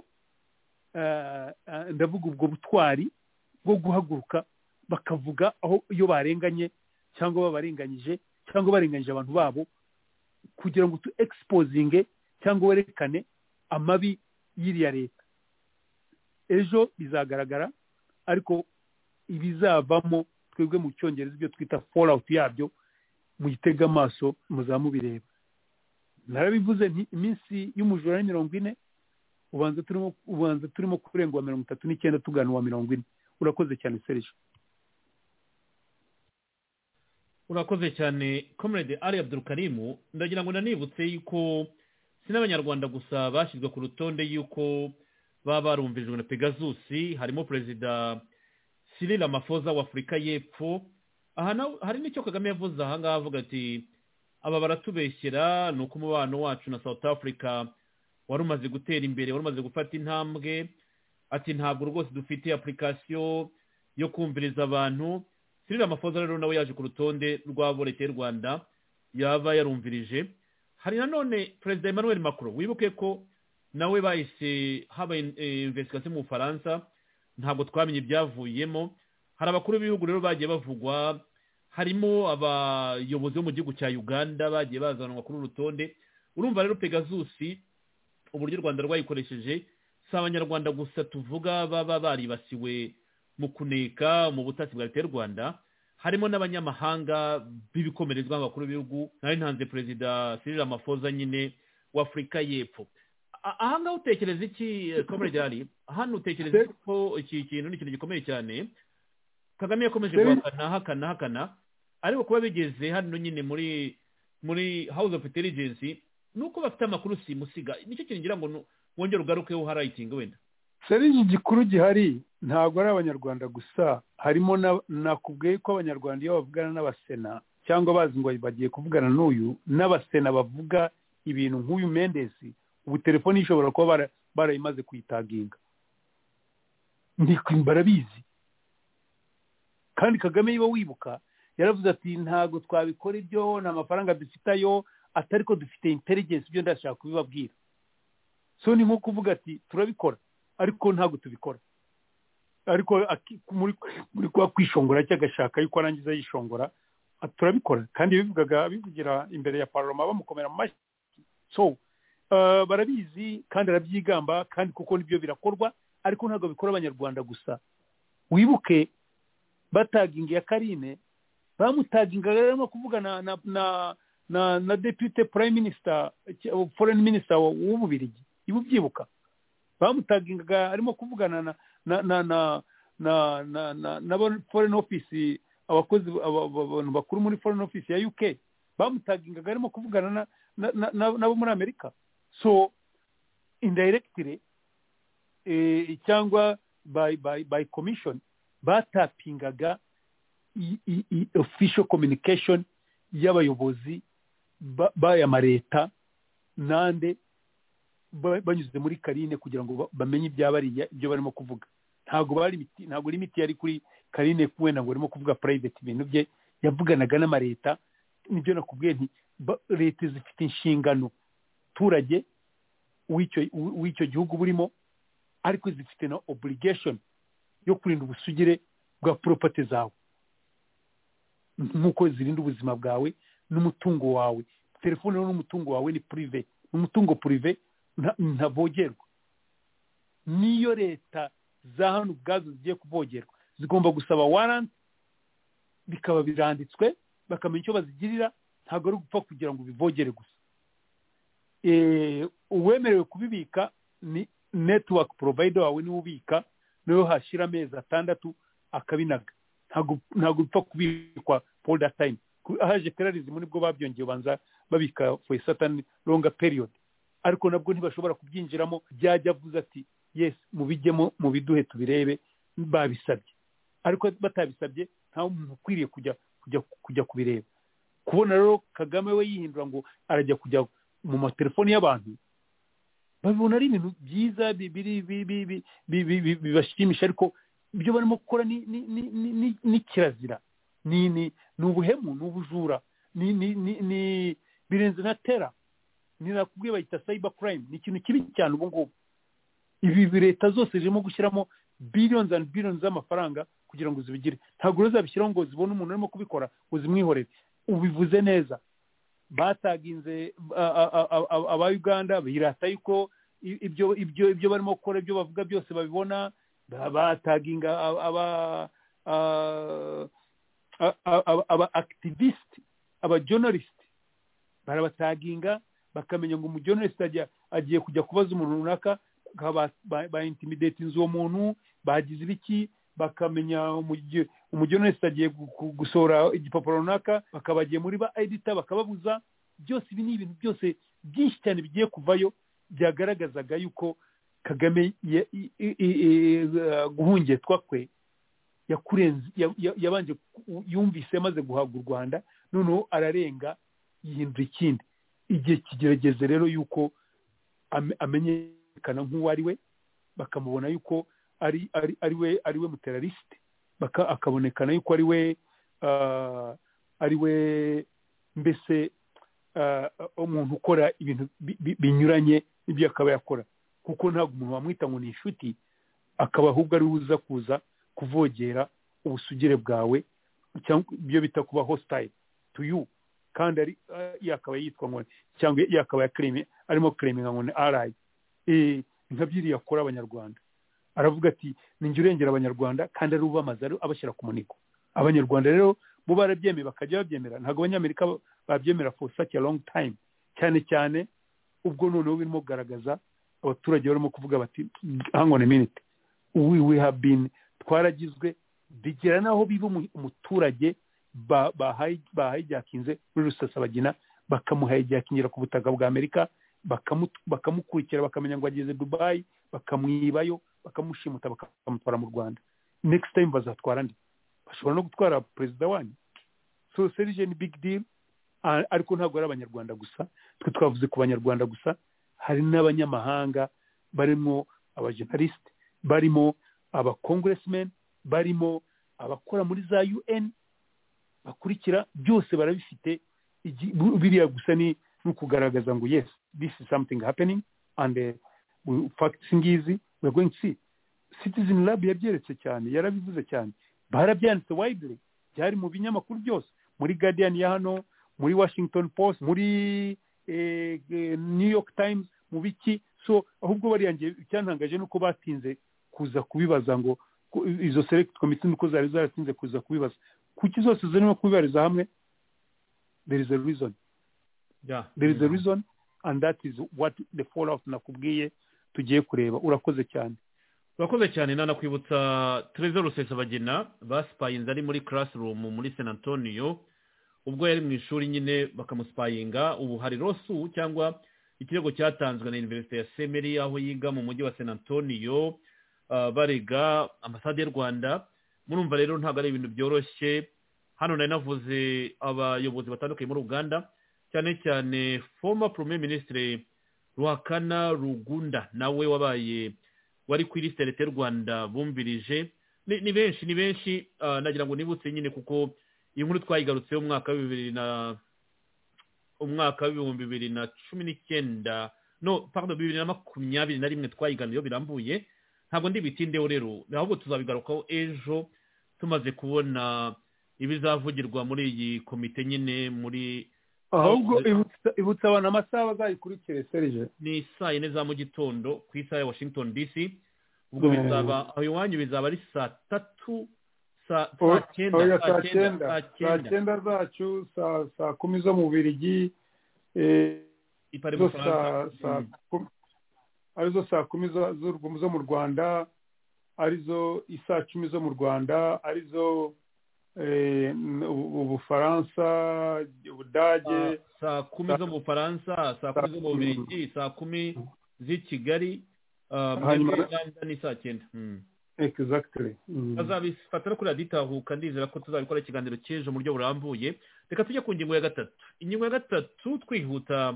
eh, eh, ndavuga ubwo butwari bwo guhaguruka bakavuga aho iyo barenganye cyangwa babarenganyije cyangwa barenganyije abantu babo kugira ngo tu exposinge cyangwa werekane amabi y'iriya leta ejo bizagaragara ariko ibizavamo twebwe mu cyongereza ibyo twita fallout yabyo muyitege amaso muzamubireba narabivuze nti iminsi y'umujura ni mirongo ine ubanza turimo ubanza turimo kurenga uwa mirongo itatu n'icyenda tugana uwa mirongo ine urakoze cyane serije urakoze cyane comrade ali abdurukarimu ndagira ngo nanibutse yuko si n'abanyarwanda gusa bashyizwe ku rutonde yuko baba barumvirijwe na pegasusi harimo perezida cyril amafoza w'afurika y'epfo aha nawe hari n'icyo kagame yavuze aha ngaha avuga ati aba baratubeshyera ni uko umubano wacu na south africa wari umaze gutera imbere wari umaze gufata intambwe ati ntabwo rwose dufite apurikasiyo yo kumviriza abantu sirira amafoza rero nawe yaje ku rutonde rw'abo leta y'u rwanda yaba yarumvirije hari nanone perezida emmanuel macron wibuke ko nawe bahise habaye investigasiyo mu bufaransa ntabwo twamenye ibyavuyemo hari abakuru b'ibihugu rero bagiye bavugwa harimo abayobozi bo mu gihugu cya uganda bagiye bazanwa kuri uru rutonde urumva rero pegazusi uburyo u rwanda rwayikoresheje si abanyarwanda gusa tuvuga baba baribasiwe mu kuneka mu butasi bwa leta y'u rwanda harimo n'abanyamahanga b'ibikomerezwa abakuru b'ibihugu nari ntanze perezida sirira amafoza nyine w'afurika y'epfo A- ahangaha utekereza iki komere ari hano utekereza Se- ko iki kintu ni ikintu gikomeye cyane kagame yakomeje Se- guhakana ahakana ahakana ariko kuba bigeze hano nyine muri muri house of intelligence ni uko bafite amakuru simusiga nicyo kintu ngira ngo nu- wongere ugarukeho harayitinga wenda serije igikuru gihari ntabwo ari abanyarwanda gusa harimo na- nakubwiye ko abanyarwanda iyo bavugana n'abasena cyangwa bazi ngo bagiye kuvugana n'uyu n'abasena bavuga ibintu nk'uyu mendesi ubu telefoni ishobora kuba bara- barayimaze kuyitaginga Ndi- barabizi kandi kagame niba wibuka yaravuze ati ntabwo twabikora ibyo nta mafaranga dufite ayo atari ko dufite intelligence ibyo ndashaka kubibabwira so ni nko kuvuga ati turabikora ariko ntabwo tubikora ariko aki- muri muri kwa kwishongora cyagashaka yuko arangiza yishongora ati, turabikora kandi bivugaga bivugira imbere ya paroma bamukomera mu mashyi so eh, barabizi kandi arabyigamba kandi kuko nibyo birakorwa ariko ntabwo bikora abanyarwanda gusa wibuke batagingiye karine bamutagingaga barimo kuvugana na na na na depute prime minister cy- foreign minister w'ububirigi ibubyibuka bamutagingaga arimo kuvugana na na na na na na na na ba- foreign office abakozi aba- aba- abantu bakuru muri foreign office ya uk bamutagingaga arimo kuvugana na na- na- na- nabo muri amerika so indirectly eh, cyangwa by by by commission batapingaga i- i- i- official communication y'abayobozi ba- b'aya mareta nande ba- banyuze muri karine kugira ngo ba- bamenye ibyabariya ibyo barimo kuvuga ntabwo bari limiti- ntabwo limiti yari kuri karine wenda ngo barimo kuvuga private ibintu bye yavuganaga n'amareta nibyo nakubwiye nti ba- leta zifite inshingano turage w'icyo w- w'icyo gihugu burimo ariko zifite na obligation yo kurinda ubusugire bwa property zawe nk'uko zirinda ubuzima bwawe n'umutungo wawe telefone rero n'umutungo wawe ni prive ni umutungo prive nta- ntavogerwa niyo leta za hano ubwazo zigiye kuvogerwa zigomba gusaba waranti bikaba biranditswe bakamenya icyo bazigirira ntabwo ari gupfa kugira ngo bivogere gusa Eh, uwemerewe kubibika ni netiwaka porovayido wawe niwe ubika niwe hashira amezi atandatu akabinaga ntabwo ntabwo bipfa kubikwa for that time Ku- haje terrorism nibwo babyongeye ubanza babika for a certain longer period ariko nabwo ntibashobora kubyinjiramo byajya avuze ati yes mubijyemo mubiduhe tubirebe babisabye ariko batabisabye nta muntu ukwiriye kujya kujya kujya kubireba kubona rero kagame we yihindura ngo arajya kujya mu matelefoni y'abantu babibona ari ibintu byiza bi- biri- bi- bi- bi- bi- bi- bi- bibashimisha ariko ibyo barimo gukora ni ni ni- ni ni- ni kirazira ni ni ni ubuhemu ni ubujura ni ni ni ni birenze na tera ni nakubwiye bayita cyber crime ni ikintu kibi cyane ubu ngubu ibi ibi leta zose zirimo gushyiramo billions and billions z'amafaranga kugira ngo zibigire ntabwo rero zabishyiraho ngo zibone umuntu urimo kubikora ngo zimwihorere ubivuze neza bataginze a- a- a- a- a- aba uganda birata yuko i- ibyo ibyo ibyo barimo gukora ibyo bavuga byose babibona ba- bataginga a- aba a- a- a- aba activist aba journalist barabataginga bakamenya ngo umu journalist ajya- agiye kujya kubaza umuntu runaka bakaba ba ba intimidatinze uwo muntu bagize ibiki bakamenya umugi- umujournalist agiye gu- gu- gusohora igipapuro runaka bakaba bagiye muri ba edita bakababuza byose ibi ni ibintu byose byinshi cyane bigiye kuvayo byagaragazaga yuko kagame ya- i- i- i- i- uh, guhungetwa kwe yakurenze ya- ya- yabanje ku- yumvise amaze guhabwa u rwanda noneho ararenga yihindura ikindi igihe kigerageze rero yuko ame- amenyekana nk'uwo ari we bakamubona yuko ari ari ari we ari we muteralisite baka akabonekana yuko ari we ah, ari we mbese ah, umuntu ukora ibintu bi- bi- binyuranye n'ibyo akaba yakora kuko ntabwo umuntu wamwita ngo ni inshuti akaba ahubwo ari we uza kuza kuvogera ubusugire bwawe cyangwa ibyo bita kuba hostile to you kandi ari ah, yakaba yitwa ngo cyangwa yakaba yakrimi arimo kreminga ngo ni arayi Eh, nka byiriya akora abanyarwanda aravuga ati ninjye urengera abanyarwanda kandi ari ubamaza ari abashyira ku munigo abanyarwanda rero bo barabyemeye bakajya babyemera ntabwo abanyamerika ba- babyemera for such a long time cyane cyane ubwo noneho birimo kugaragaza abaturage barimo kuvuga bati hang on a minute we we have been twaragizwe bigera n'aho biba umu- umuturage ba- bahayi- bahayijakinze muri rusasabagina bakamuhayijakingira ku butaka bwa amerika bakamu- bakamukurikira bakamenya ngo ageze dubayi bakamwibayo bakamushimuta bakamutwara mu rwanda next time bazatwara nde bashobora no gutwara perezida wanyu so serije ni big deal Ah, ariko ntabwo ari abanyarwanda gusa twe twavuze ku banyarwanda gusa hari n'abanyamahanga barimo abajenalisite barimo abakongeresimeni barimo abakora muri za un bakurikira byose barabifite igi- bu- biriya gusa ni ni ukugaragaza ngo yes this is something happening and eh, we- facts ngizi we are going to see citizen lab yabyeretse cyane yarabivuze cyane barabyanditse widely byari mu binyamakuru byose muri guardian ya hano muri washington post muri eh, eh, new york times mu biki so ahubwo bariyangiye icyantangaje ni uko batinze kuza kubibaza ngo ku- izo select committee nuko zari zaratinze kuza kubibaza kuki zose zirimo kubibariza hamwe there is a reason Yeah. there is a reason and that is what the fallout nakubwiye tugiye kureba urakoze cyane urakoze cyane nanakwibutsa tereza rusesabagina basipayinze ari muri classroom muri san antonio ubwo yari mu ishuri nyine bakamusipayinga ubu hari rosu cyangwa ikirego cyatanzwe na universite ya semeri aho yiga mu mujyi wa san antonio ah, barega ambasade y'u rwanda murumva rero ntabwo ari ibintu byoroshye hano nari navuze abayobozi batandukanye muri uganda cyane cyane former premier ministre ruhakana rugunda nawe wabaye wari ku ilisite leta y'u rwanda bumvirije ni ni benshi ni benshi ah, nagira ngo nibutse nyine kuko iyi nkuru twayigarutseho umwaka wa bibiri na umwaka w'ibihumbi bibiri na cumi n'icyenda no pardon bibiri na makumyabiri na rimwe twayiganiyeho birambuye ntabwo ndibitindeho rero ahubwo tuzabigarukaho ejo tumaze kubona ibizavugirwa muri iyi komite nyine muri ahubwo ibutsa- ibutsa abantu amasaha bazayikurikire serije ni saa yine za mu gitondo ku isaha ya washington dc ubwo Yeah. bizaba aho iwanyu bizaba ari saa tatu saa Oh, saa cyenda oya, saa cyenda saa saa cyenda cyenda zacu saa saa kumi zo mu Bubiligi, eh, ipari mu zo saa Bufaransa. saa Mm. kumi- arizo saa kumi zo- zo- zo mu rwanda arizo isaa cumi zo mu rwanda arizo eh, u- ubufaransa ubudage Saa- saa kumi zo mu bufaransa saa kumi zo mu bubiligi saa kumi z'i kigali ah, mu Hanyuma- uganda ni saa cyenda Mm. exactly Mm. bazabifata no kuri radiyo itahuka ndizera ko tuzabikora ikiganiro cy'ejo mu buryo burambuye reka tujye ku ngingo ya gatatu ingingo ya gatatu twihuta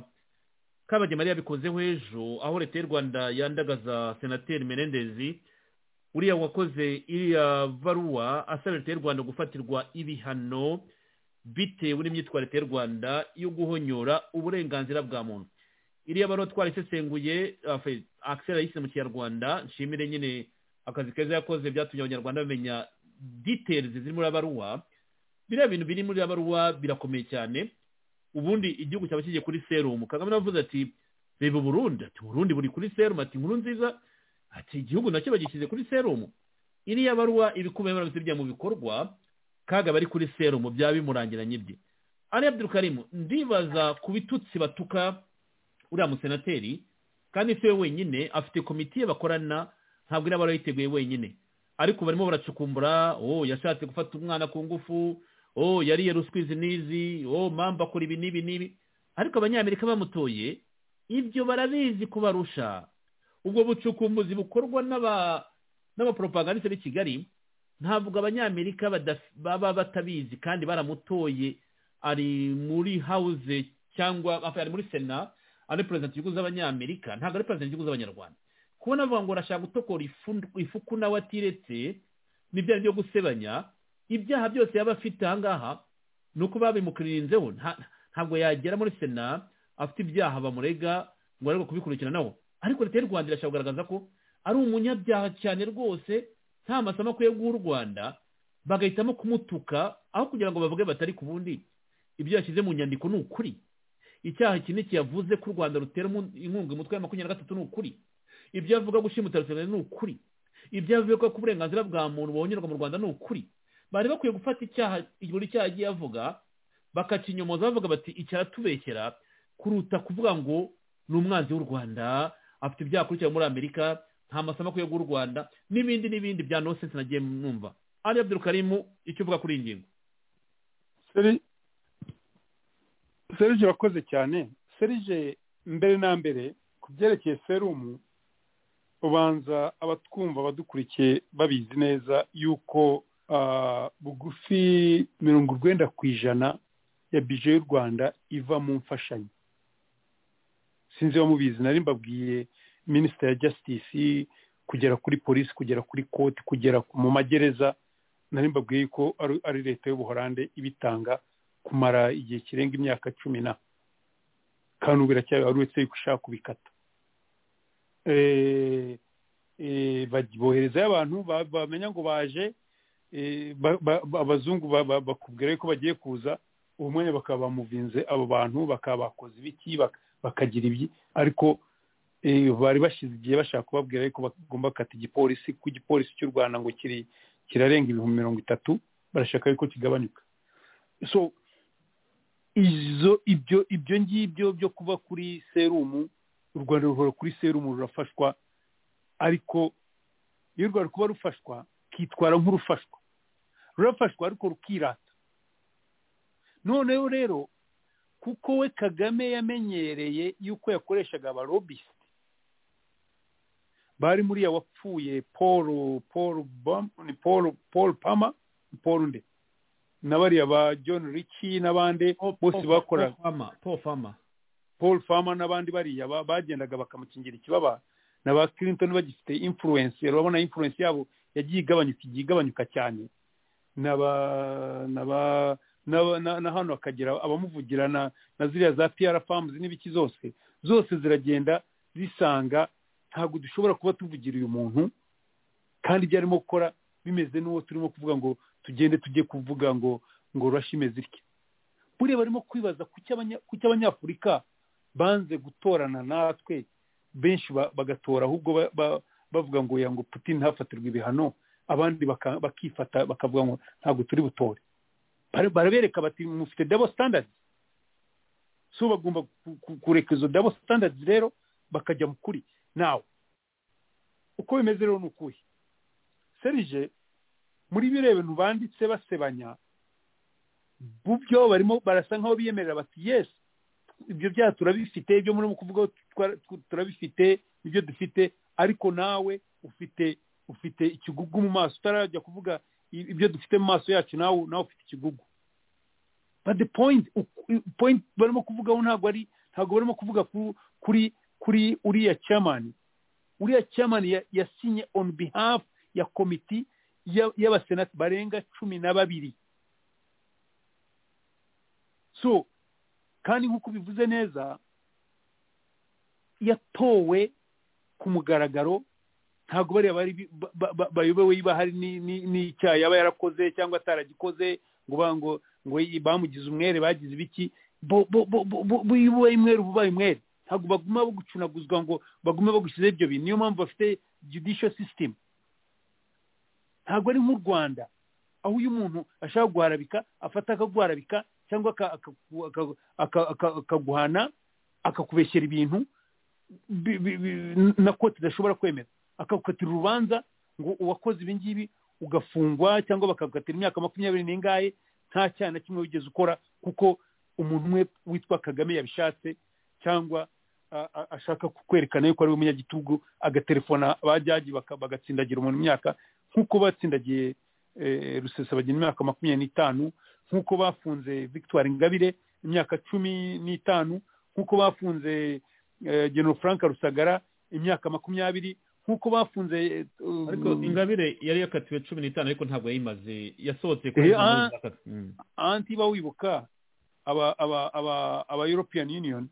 kabagema yari yabikozeho ejo aho leta y'u rwanda yandagaza senateri menendezi uriya wakoze iriya baruwa asaba leta y'u rwanda gufatirwa ibihano bitewe n'imyitwarire y'u rwanda yo guhonyora uburenganzira bwa muntu iriya baruwa twarisesenguye afe- Axel yayise mu kinyarwanda nshimire nyine akazi keza yakoze byatumye abanyarwanda bamenya details ziri muri abaruwa biriya bintu biri muri abaruwa birakomeye cyane ubundi igihugu cyaba kigiye kuri serumu kagame navuze ati reba uburundi ati uburundi buri kuri serumu ati inkuru nziza ati igihugu nacyo bagishyize kuri serumu iriya baruwa ibikubiye muri bisebya mu bikorwa kaga bari kuri serumu byaba bimurangiranye bye ari abdurukarimu ndibaza ku bitutsi batuka uriya musenateri kandi si we wenyine afite komitiye bakorana ntabwo iraba yarayiteguye wenyine ariko barimo baracukumbura oh yashatse gufata umwana ku ngufu oh yariye ruswa izi n'izi oh mamba akora ibi n'ibi n'ibi ariko abanyamerika bamutoye ibyo barabizi kubarusha ubwo bucukumbuzi bukorwa n'aba n'abaporopagandiste b'i kigali ntabwo abanyamerika badaf- baba batabizi kandi baramutoye ari muri hawuze cyangwa enfin, ari muri sena ari perezida y'igihugu z'abanyamerika ntabwo ari perezida y'igihugu z'abanyarwanda kubona avuga ngo arashaka gutokora ifu- ifuku nawe atiretse n'ibyaha byo gusebanya ibyaha byose yaba afite aha ngaha ni uko babimukiririnzeho nta- ntabwo yagera muri sena afite ibyaha bamurega ngo arebe kubikurikiranaho ariko leta y'u rwanda irashaka kugaragaza ko ari umunyabyaha cyane rwose nta masomo akwiye guha u rwanda bagahitamo kumutuka aho kugira ngo bavuge batari ku bundi ibyo yashyize mu nyandiko ni ukuri icyaha iki ni iki yavuze ko u rwanda rutera umu- inkunga umutwe wa makumyabiri na gatatu ni ukuri ibyo avuga gushimuta rusengero ni ukuri ibyo avuga ko uburenganzira bwa muntu bongerwa mu rwanda ni ukuri bari bakwiye gufata icyaha buri cyaha agiye avuga bakakinyomoza bavuga bati iki aratubeshyera kuruta kuvuga ngo ni umwanzi w'u rwanda afite ibyaha akurikiye muri amerika nta masomo akwiye guha u rwanda n'ibindi n'ibindi bya nonsense nagiye numva ari abdurukarimu icyo uvuga kuri iyi ngingo Seri- serije wakoze cyane serije mbere na mbere ku byerekeye serumu ubanza abatwumva badukurikiye babizi neza yuko ah, bugufi mirongo urwenda ku ijana ya bije y'u rwanda iva mu mfashanyo sinzi iyo mubizi nari mbabwiye minisitiri ya jasitisi kugera kuri polisi kugera kuri koti kugera mu magereza nari mbabwiye ko ari- ari leta y'ubuhorande ibitanga kumara igihe kirenga imyaka cumi na kandi ubu biracyari uretse yuko ushaka kubikata Eh, eh, baj- boherezayo abantu ba- bamenya ngo baje eh, ba- ba- ba- abazungu ba- ba- bakubwira ko bagiye kuza uwo mwanya bakaba bamuvinze abo bantu bakaba bakoze ibiki bak- bakagira ibyi ariko eh, bari bashize igihe bashaka kubabwira yuko bagomba gukata igipolisi ko igipolisi cy'u rwanda ngo kiri kirarenga ibihumbi mirongo itatu barashaka yuko kigabanyuka so izo ibyo ibyo ngibyo byo kuba kuri serumu u rwanda ruhora kuri serumu rurafashwa ariko iyo u rwanda ruri kuba rufashwa kitwara nk'urufashwa rurafashwa ariko rukirata noneho rero kuko we kagame yamenyereye yuko yakoreshaga abarobisite bari muri ya wapfuye paul paul Bam- ni paul paul pama paul nde na bariya ba john ricci n'abandi bose bakoraga paul fama paul farmer n'abandi bariya ba- bagendaga bakamukingira ikibaba na ba clinton bagifite influence urabona influence yabo yagiye igabanyuka igiye igabanyuka cyane na ba na ba na, ba- na, na hano hakagira abamuvugira na, na ziriya za pr farms n'ibiki zose zose ziragenda zisanga ntabwo dushobora kuba tuvugira uyu muntu kandi ibyo arimo gukora bimeze n'uwo turimo kuvuga ngo tugende tujye kuvuga ngo ngo rurashi imeze itya buriya barimo kwibaza kuki abanya- kuki abanyafurika banze gutorana natwe benshi ba- bagatora ahubwo ba- ba- bavuga ngo ya ngo putin ntafatirwe ibihano abandi baka- bakifata bakavuga ngo ntabwo turi butore Bare- barabereka bati mufite double standards so bagomba ku- ku- kureka izo double standards rero bakajya mu kuri nawe uko bimeze rero ni ukuhe serije muri biriya bintu banditse basebanya mu byo barimo barasa nk'aho biyemerera bati yesi ibyo byaha turabifite ibyo murimo kuvugaho twara- tw- turabifite ibyo dufite ariko nawe ufite ufite ikigugu mu maso utarajya kuvuga i- ibyo dufite mu maso yacu nawe nawe ufite ikigugu but the point u- point barimo kuvugaho ntabwo ari ntabwo barimo kuvuga ku- kuri kuri uriya chairman uriya chairman ya- yasinye on behalf ya komiti ya- y'abasenati barenga cumi na babiri so kandi nk'uko bivuze neza yatowe ku mugaragaro ntabwo bariya bari ba- ba- ba- bayobewe iba hari ni- ni- n'icyaha yaba yarakoze cyangwa ataragikoze ngo ba- ngo ngo yi- bamugize umwere bagize ibiki bo- bo- bo- bo- bo- bo- iyo ubaye umwere uba ubaye umwere ntabwo baguma bagucunaguzwa ngo bagume bagushyizeho ibyo bintu niyo mpamvu bafite judicial system ntabwo ari nk'u rwanda aho uyu muntu ashaka guharabika afata akaguharabika cyangwa aka- akaku- aka- aka- aka- akaguhana akakubeshyera ibintu bi- bi- bi- na koti idashobora kwemera akagukatira urubanza ngo uwakoze ibi ngibi ugafungwa cyangwa bakagukatira imyaka makumyabiri n'ingahe nta cyaha na kimwe wigeze ukora kuko umuntu umwe witwa kagame yabishatse cyangwa a- a- ashaka kukwerekana yuko ari we umunyagitugu agaterefona abajyaji baka- bagatsindagira umuntu imyaka nk'uko batsindagiye eh, rusesa bagira imyaka makumyabiri n'itanu nk'uko bafunze victoire ingabire imyaka cumi n'itanu nk'uko bafunze eh, general frank rusagara imyaka makumyabiri nk'uko bafunze eh, ariko ingabire yari yakatiwe cumi n'itanu ariko ntabwo yayimaze yasohotse Eh, kuri ah. anti ba wibuka aba aba aba aba European Union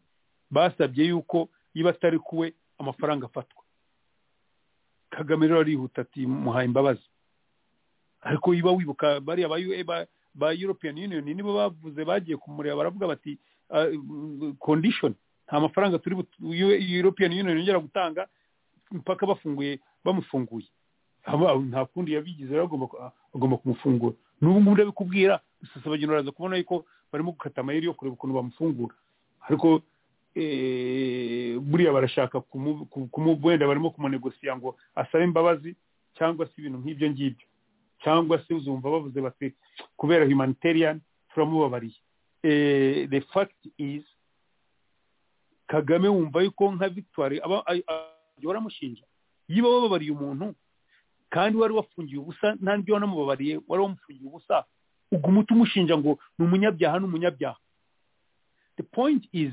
basabye yuko iba atari kuwe amafaranga afatwa Kagame rero arihuta ati muhaye imbabazi ariko iba wibuka bariya ba UE ba, ba European Union nibo bavuze bagiye kumureba baravuga bati ah, mm, condition nta mafaranga turi but- UE European Union yongera gutanga mpaka bafunguye bamufunguye Aba- nta kundi yabigize rero agomba ku- agomba kumufungura n'ubu ngubu ndabikubwira rusesabagina uraza kubona yuko barimo gukata amayeri yo kureba ukuntu bamufungura ariko eh, buriya barashaka kumu- ku- kumu- wenda barimo kumunegosiya ngo asabe imbabazi cyangwa se ibintu nk'ibyo ngibyo cyangwa se uzumva bavuze bati kubera humanitarian turamubabariye Eh, the fact is kagame wumva yuko nka victoire aba- ay- ay- baramushinja yiba bababariye umuntu kandi wari wafungiye ubusa nta n'ibyo wanamubabariye wari wamufungiye ubusa uguma utamushinja ngo ni umunyabyaha ni umunyabyaha the point is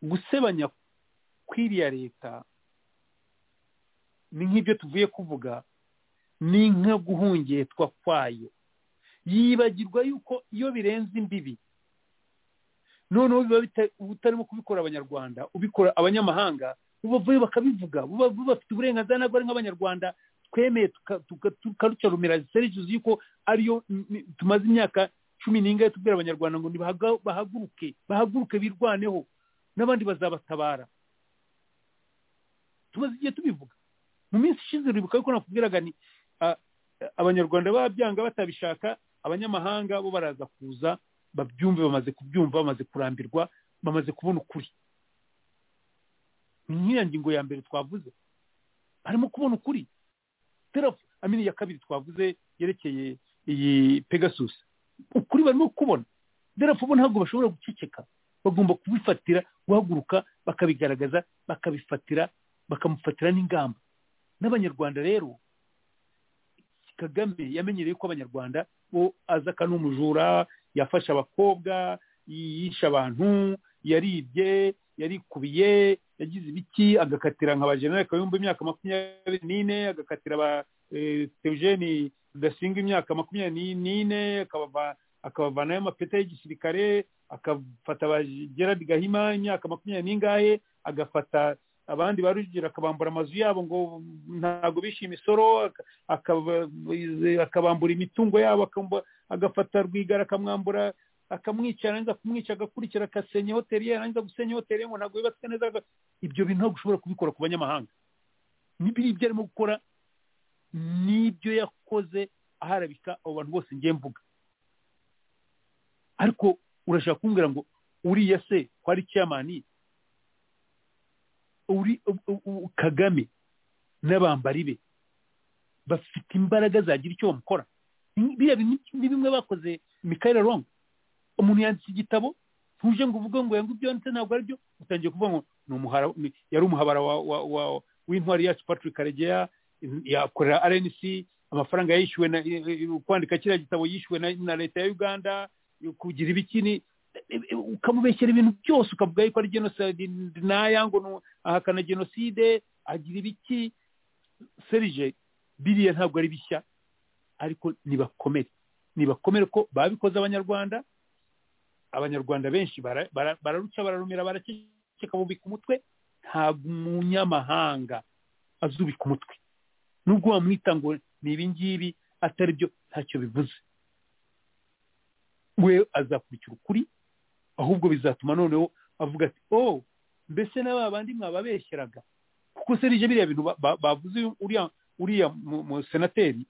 gusebanya kw'iriya leta ni nk'ibyo tuvuye kuvuga ni nka guhungetwa kwayo yibagirwa yuko iyo birenze imbibi noneho biba bita- utarimo kubikora abanyarwanda ubikora abanyamahanga bubavuye bakabivuga buba bafite uburenganzira nabwo ari nk'abanyarwanda twemeye tuka- tuka- tukarucarumira serivisi yuko ariyo m- m- tumaze imyaka cumi n'ingahe tubwira abanyarwanda ngo nibahaga- bahaguruke bahaguruke birwaneho n'abandi bazabatabara tumaze igihe tubivuga mu minsi ishize uribuka yuko nakubwiraga ni ah, abanyarwanda babyanga batabishaka abanyamahanga bo baraza kuza babyumve bamaze kubyumva bamaze kurambirwa bamaze kubona ukuri ni nk'iya ngingo ya mbere twavuze barimo kubona ukuri Teraf- amini ya kabiri twavuze yerekeye iyi pegasus ukuri barimo kubona derafu bo ntabwo bashobora guceceka bagomba kubifatira guhaguruka bakabigaragaza bakabifatira bakamufatira n'ingamba n'abanyarwanda rero kagame yamenyereye ko abanyarwanda bo aza akanumujura yafashe abakobwa yishe abantu yaribye yarikubiye yagize ibiki agakatira nka bajenera kayumba imyaka makumyabiri n'ine agakatira ba eh, Theogene rudasinga imyaka makumyabiri n'ine akabava- akabavanayo amapeta y'igisirikare akafata ba gerard gahima imyaka makumyabiri n'ingahe agafata abandi ba rujugira akabambura amazu yabo ngo ntabwo bishe imisoro aka- akaba- akabambura imitungo yabo akamba- agafata rwigara akamwambura akamwica yarangiza kumwica agakurikira agasenya hoteli ye yarangiza gusenya hoteli ye ngo ntabwo yubatswe neza aga- ibyo bintu ntabwo ushobora kubikora ku banyamahanga n'ibiri ibyo arimo gukora n'ibyo yakoze aharabika abo bantu bose ngiye mvuga ariko urashaka kumbwira ngo uriya se ko ari ciyamani uri u- u- u- kagame n'abambari be bafite imbaraga zagira icyo bamukora Ni- biriya bintu ni bimwe bakoze Michael Long umuntu yanditse igitabo ntuje ngo uvuge ngo yangu ibyo yanditse ntabwo aribyo utangiye kuvuga ngo ni umuhara ni- yari umuhabara wa, wa, wa w'intwari yacu Patrick Karegeya yakorera RNC amafaranga yishyuwe na i- i- kwandika kiriya gitabo yishyuwe na, na leta ya Uganda kugira ibikini ukamubeshyera ibintu byose ukavuga yuko ari genocide denier ngo ni- ahakana genocide agira ibiki serije biriya ntabwo ari bishya ariko nibakomere nibakomere ko babikoze abanyarwanda abanyarwanda benshi bara- bara- bararuca bararumira baraceceka bubika umutwe ntabwo umunyamahanga azubika umutwe nubwo wamwita ngo ni ibi ngibi atari byo ntacyo bivuze we azakurikira ukuri ahubwo bizatuma noneho avuga ati oh mbese na ba bandi mwababeshyeraga kuko serije biriya bintu ba- ba- bavuze uriya uriya mu- mu senateri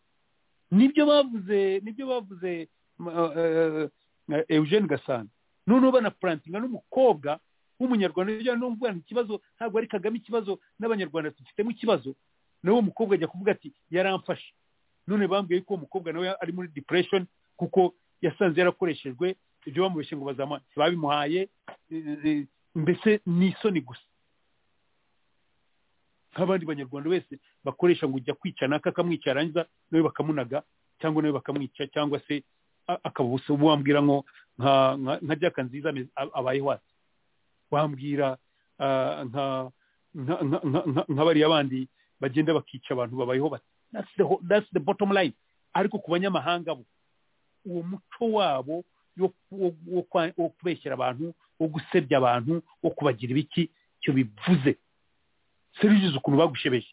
nibyo bavuze nibyo bavuze m- eh, eh, Eugene Gasana noneho banapurantinga n'umukobwa w'umunyarwanda ujya no kuvuga ngo ikibazo ntabwo ari Kagame ikibazo n'abanyarwanda dufitemo ikibazo nawe umukobwa ajya kuvuga ati yaramfashe none bambwiye ko uwo mukobwa nawe ari muri depression kuko yasanze yarakoreshejwe ibyo bamubeshye ngo bazama babimuhaye eh, eh, mbese ni isoni gusa nk'abandi banyarwanda wese bakoresha ngo ujya kwica naka akamwica yarangiza nawe bakamunaga cyangwa nawe bakamwica cyangwa se a- akaba ubusa wambwira ngo nka nka- nka jaka nziza ame- a- abaye wasi wambwira ah, nka nka- nka- nka- nka- nka bariya bandi bagenda bakica abantu babayeho bati that's the, whole- that's the bottom line ariko ku banyamahanga bo uwo muco wabo yo- wo wo kwa- wo kubeshyera abantu wo gusebya abantu wo kubagira ibiki icyo bivuze serivizi ukuntu bagushebeje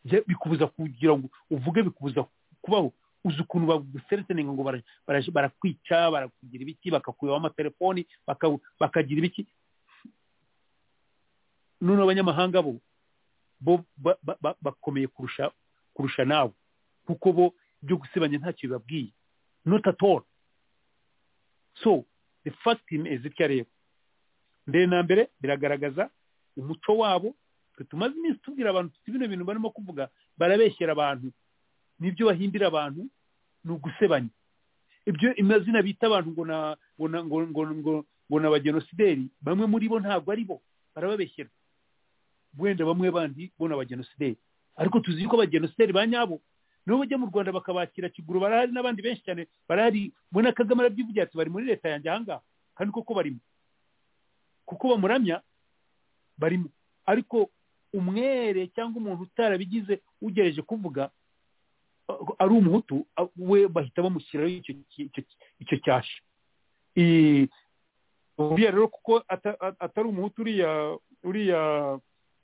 Bya- bikubuza kugira ngo uvuge bikubuza kubaho uzi ukuntu bagusereteninga ngo bara- bara- barakwica barakugira ibiki bakakuyeho amatelefoni baka- bakagira ibiki none abanyamahanga bo bo ba- ba- ba- bakomeye kurusha kurusha nawe kuko bo byo gusebanya ntacyo bibabwiye not at all so the first thing is itya rero mbere na mbere biragaragaza umuco wabo twe tumaze iminsi tubwira abantu tuti bino bintu barimo kuvuga barabeshyera abantu n'ibyo bahimbira abantu ni ugusebanya ibyo amazina bita abantu ngo na ngo na ngo ngo ngo ngo ni abagenosideri bamwe muri bo ntabwo ari bo barababeshyera wenda bamwe bandi bo ni abagenosideri ariko tuzi yuko abagenosideri ba nyabo nibo bajya mu rwanda bakabakira kiguru barahari n'abandi benshi cyane barahari mbona kagame arabyivugira ati bari muri leta yanjye ahangaha kandi koko barimo kuko bamuramya barimo ariko umwere cyangwa umuntu utarabigize ugereje kuvuga uh, ari umuhutu uh, we bahita bamushyiraho icyo ki- icyo ki- icyo cyasha I- uriya rero kuko ata- a- atari umuhutu uriya uriya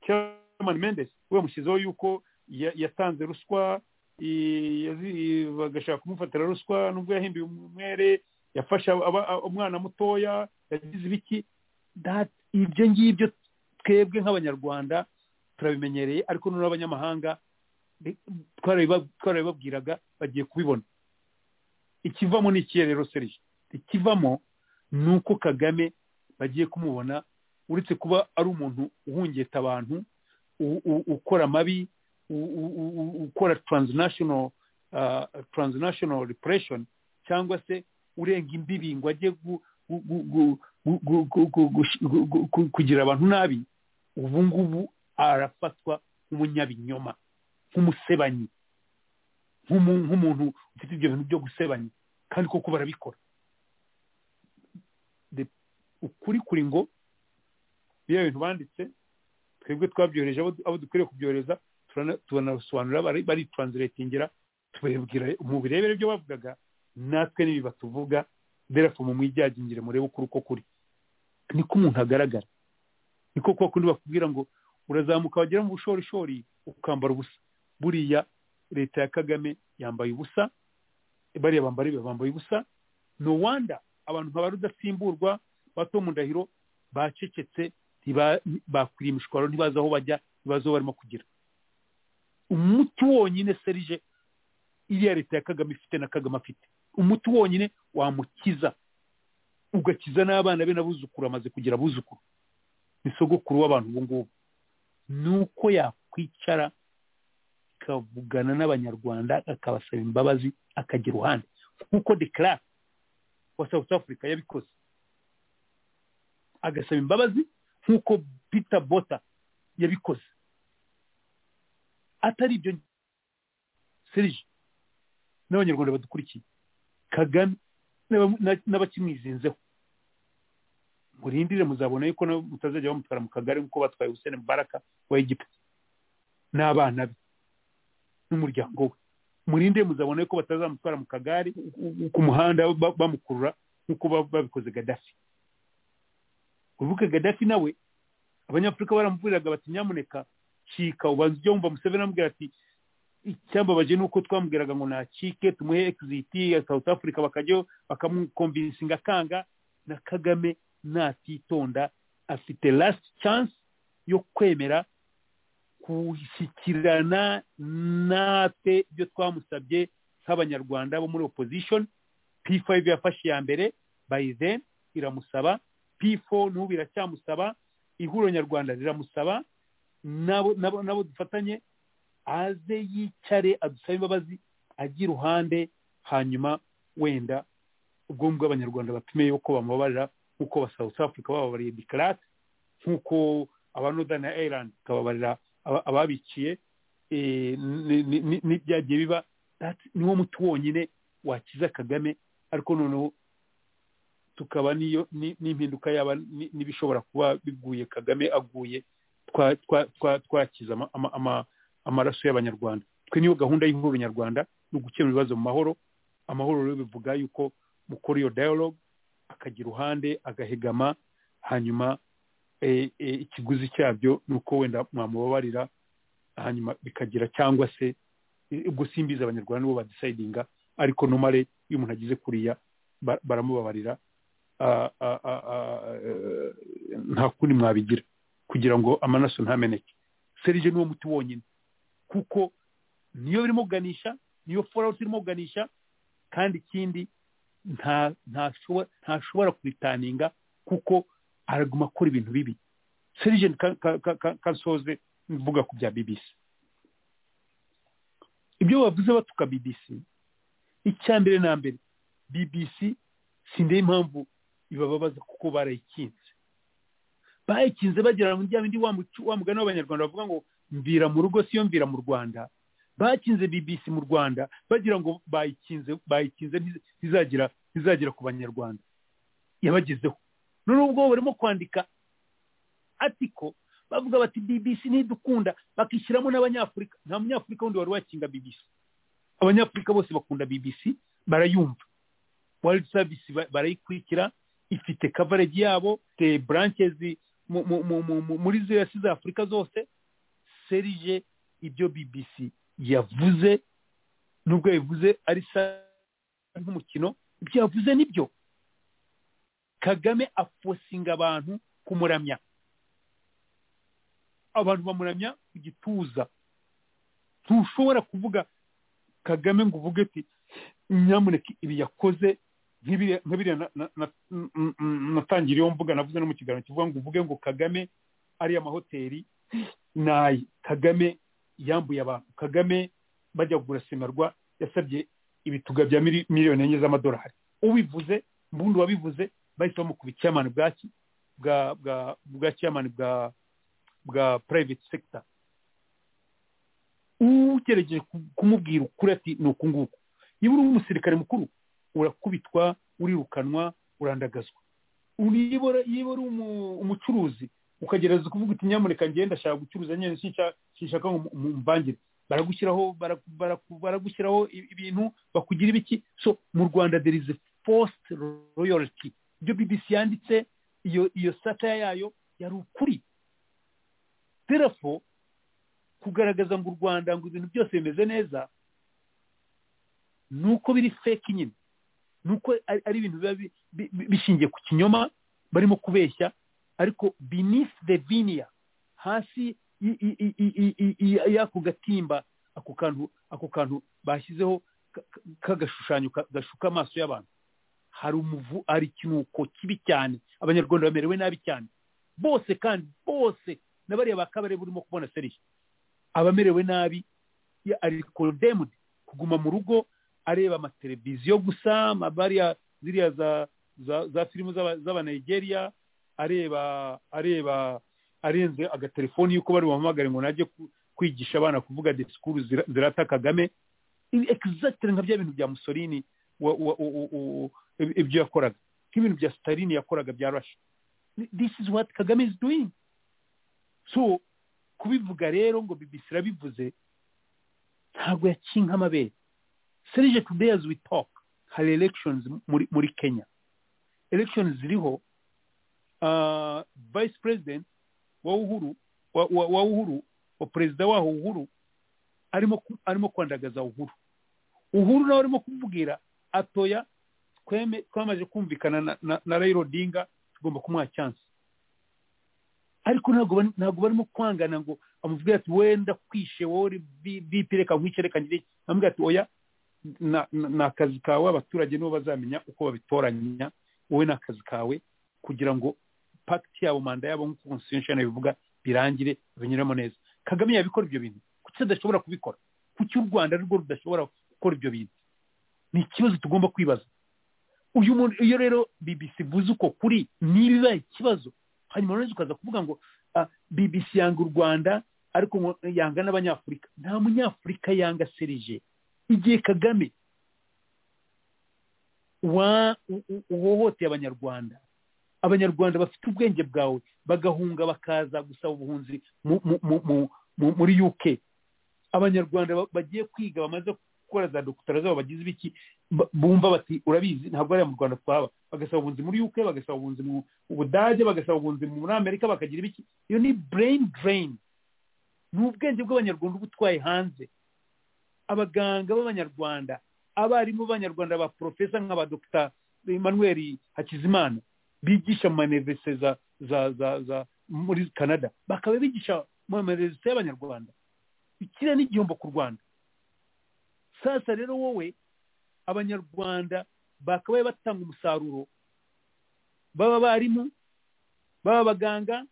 chairman mendes we yamushyizeho yuko ya- yatanze ruswa i- yazi- bagashaka kumufatira ruswa nubwo yahimbiwe umwere yafashe aba- a- umwana mutoya yagize ibiki That- ibyo ngibyo twebwe nk'abanyarwanda turabimenyereye ariko noneho abanyamahanga bi- twarabiba- twarabibabwiraga bagiye kubibona ikivamo ni ikihe rero serije ikivamo ni uko kagame bagiye kumubona uretse kuba ari umuntu uhungeta abantu u- u- ukora amabi u- u- u- u- ukora transnational uh, transnational repression cyangwa se urenga imbibi ngo ajye gu- gu- gu- gu- gu- gu- gu- gu- gush- gu- gu- gu- kugira abantu nabi ubu ngubu arafatwa nk'umunyabinyoma nk'umusebanyi nk'umu- nk'umuntu ufite ibyo bintu byo gusebanya kandi koko barabikora The- ukuri kuri ngo biriya bintu banditse twebwe twabyohereje abo abo dukwiriye kubyohereza turana- turanabisobanura bari- barituranziretingira tubibwira mubirebere ibyo bavugaga natwe n'ibi batuvuga therefore mu mwijyagingire murebe ukuri uko kuri niko umuntu agaragara niko kuba kundi bakubwira ngo urazamuka wagera mu bushorishori ukambara ubusa buriya leta ya kagame yambaye ubusa bariya bambara ibi bambaye ubusa no wanda abantu nka ba rudasimburwa ba Tom Ndahiro bacecetse ntiba- bakwiriye imishwaro ntibazi aho bajya ntibazi aho barimo kugira umuti wonyine serije iriya leta ya kagame ifite na kagame afite umuti wonyine wamukiza ugakiza n'abana be n'abuzukuru amaze kugira abuzukuru ni sogokuru w'abantu ubu ngubu ni uko yakwicara akavugana n'abanyarwanda akabasaba imbabazi akagira uruhande nk'uko declare wa south africa yabikoze agasaba imbabazi nk'uko peter bota yabikoze atari ibyo serije n'abanyarwanda badukurikiye kagame n'aba- na- n'abakimwizinzeho murindire muzabona yuko nabo mutazajya bamutwara mu kagari nk'uko batwaye hussein mubaraka wa egiputa n'abana be n'umuryango we murindire muzabona yuko batazamutwara mu kagari ku muhanda ba- bamukurura nk'uko ba- babikoze gadafi ubuke gadafi nawe abanyafurika baramubwiraga bati nyamuneka cika ubanza ujya wumva museveni amubwira ati icyambabaje ni uko twamubwiraga ngo nacike tumuhe exiti ya south africa bakajyaho bakamukomvinsinga akanga na kagame natitonda afite last chance yo kwemera gushyikirana natwe ibyo twamusabye nk'abanyarwanda bo muri opposition p5 yafashe iya mbere by then iramusaba p4 n'ubu biracyamusaba ihuriro nyarwanda riramusaba nabo nabo nabo dufatanye aze yicare adusabe imbabazi ajye iruhande hanyuma wenda ubwo ngubwo abanyarwanda batume yuko bamubabarira nk'uko ba south africa bababariye dikarate nk'uko aba northern ireland bakababarira aba- ababiciye eh, ni- ni- ni- n'ibyagiye biba niwo muti wonyine wakiza kagame ariko noneho tukaba n'iyo ni- n'impinduka yaba ni- n'ibishobora kuba biguye kagame aguye twa- twa- twa- twakiza ama- ama- ama- amaraso y'abanyarwanda twe niyo gahunda y'ihuriro nyarwanda ni ugukemura ibibazo mu mahoro amahoro rero bivuga yuko mukora iyo dialogue akagira uruhande agahegama hanyuma eh, eh, ikiguzi cyabyo ni uko wenda mwamubabarira hanyuma bikagira cyangwa se eh, ubwo simbizi abanyarwanda nibo badisayidinga ariko nomare iyo umuntu agize kuriya ba- baramubabarira ah, ah, ah, ah, eh, nta kundi mwabigira kugira ngo amaraso ntameneke serije niwo muti wonyine kuko niyo birimo kuganisha niyo forawuti irimo kuganisha kandi ikindi nta ntashobora ntashobora kubitaninga kuko araguma akora ibintu bibi serije ka- ka- ka- ka- kansoze mvuga ku bya bbc ibyo bavuze batuka bbc icya mbere na mbere bbc sindeba impamvu ibababaza kuko barayikinze bayikinze bagira ngo rya bindi wa mucu- wa mugani w'abanyarwanda bavuga ngo mvira mu rugo siyo mvira mu rwanda bakinze bbc mu rwanda bagira ngo bayikinze bayikinze ntiz- ntizagera ntizagera ku banyarwanda yabagezeho noneho ubwo barimo kwandika atiko bavuga bati bbc ntidukunda bakishyiramo n'abanyafurika nta munyafurika wundi wari wakinga bbc abanyafurika bose bakunda bbc barayumva world service ba- barayikurikira ifite coverage yabo ifite branches mu- mu- mu- mu- mu- muri ziriya si za afurika zose serije ibyo bbc yavuze nubwo yabivuze ari sa nk'umukino ibyo yavuze nibyo kagame afosinga abantu kumuramya abantu bamuramya ku gituza ntushobora kuvuga kagame ngo uvuge ati nyamuneka ibi yakoze nk'ibiriya nk'ibiriya na- na- na- n- n- natangiriyeho mvuga navuze no mu kiganiro kivuga ngo uvuge ngo kagame ariya amahoteli nayi kagame yambuye abantu kagame bajya kugura semerwa yasabye ibituga bya mili- miliyoni enye z'amadolari ubivuze mbundi wabivuze bahita bamukuba icyamani bwaki bwa bwa bwa cyamani bwa bwa private sector ugerageje ku- kumubwira ukuri ati ni uku nguku niba uri umusirikare mukuru urakubitwa urirukanwa urandagazwa niba uri- niba uri umu- umucuruzi ukagerageza kuvuga uti nyamuneka ngenda ndashaka gucuruza nyine sinshaka sinshaka ngo mu- mu- mvangire baragushyiraho baraku- baraku- baragushyiraho i- ibintu bakugira ibiki so mu rwanda there is a forced royalty ibyo bbc yanditse iyo iyo satire yayo yari ukuri therefore kugaragaza ngo u rwanda ngo ibintu byose bimeze neza ni uko biri fake nyine ni uko ari ari ibintu biba bi- bi- bi- bishingiye ku kinyoma barimo kubeshya ariko beneath the vinia hasi y- y- y- y- y- y- y'ako gatimba ako kantu ako kantu bashyizeho ka- ka- k'agashushanyo ka- gashuka amaso y'abantu hari umuvu hari ikinuko kibi cyane abanyarwanda bamerewe nabi cyane bose kandi bose na bariya ba kabare burimo kubona seriye abamerewe nabi ya- ari condemned kuguma mu rugo areba amateleviziyo gusa amabariya ziriya za za, za filime z'aba- z'abanigeria areba areba arenze agatelefoni yuko bari buhamagare ngo najye ku- kwigisha abana kuvuga disikuru zira- zirata kagame Ibi exactly nka bya bintu bya musolini wa- wa- u- u- u- ib- ibyo yakoraga nk'ibintu bya stalini yakoraga bya rasha this is what kagame is doing so kubivuga rero ngo bbc irabivuze ntabwo yakinka amabere serije today as we talk hari elections muri, muri kenya elections ziriho uh, vice president wa uhuru wa, wa, wa uhuru wa perezida waho uhuru arimo ku- arimo kwandagaza uhuru uhuru nawe arimo kumubwira atoya tweme twamaze kumvikana na, na, na raila odinga tugomba kumuha chance ariko ntabwo bari- ntabwo barimo kwangana ngo amubwire ati wenda kwishe wowe vipi reka nkwice reka ngire iki." amubwira ati oya na- na- ni akazi kawe abaturage nibo bazamenya uko babitoranya wowe ni akazi kawe kugira ngo pacti yabo manda yabo nk'uko constitution bivuga birangire binyuramo neza kagame yabikora ibyo bintu kuki adashobora kubikora kuki u rwanda rwo rudashobora gukora ibyo bintu ni ikibazo tugomba kwibaza uyu muntu iyo rero bbc ivuze uko kuri niba ibaye ikibazo hanyuma noneho ukaza kuvuga ngo ah, bbc yanga u rwanda ariko ngo yanga n'abanyafurika nta munyafurika yanga serije igihe kagame wa- u- u- uhohoteye abanyarwanda abanyarwanda bafite ubwenge bwawe bagahunga bakaza gusaba ubuhunzi mu- mu- mu- mu- mu- muri uk abanyarwanda ba- bagiye kwiga bamaze gukora za dogitera zabo bagize ibiki ba- bumva bati urabizi ntabwo ari mu rwanda twaba bagasaba ubuhunzi muri uk bagasaba ubuhunzi mu budage bagasaba ubuhunzi muri amerika bakagira ibiki iyo ni brain drain ni ubwenge bw'abanyarwanda uba utwaye hanze abaganga b'abanyarwanda abarimu b'abanyarwanda ba porofesa nk'aba dogita emmanuel hakizimana bigisha mu manevese za za za za muri canada bakaba bigisha mu manevese y'abanyarwanda ikiriya ni igihombo ku rwanda sasa rero wowe abanyarwanda bakabaye batanga umusaruro baba abarimu baba abaganga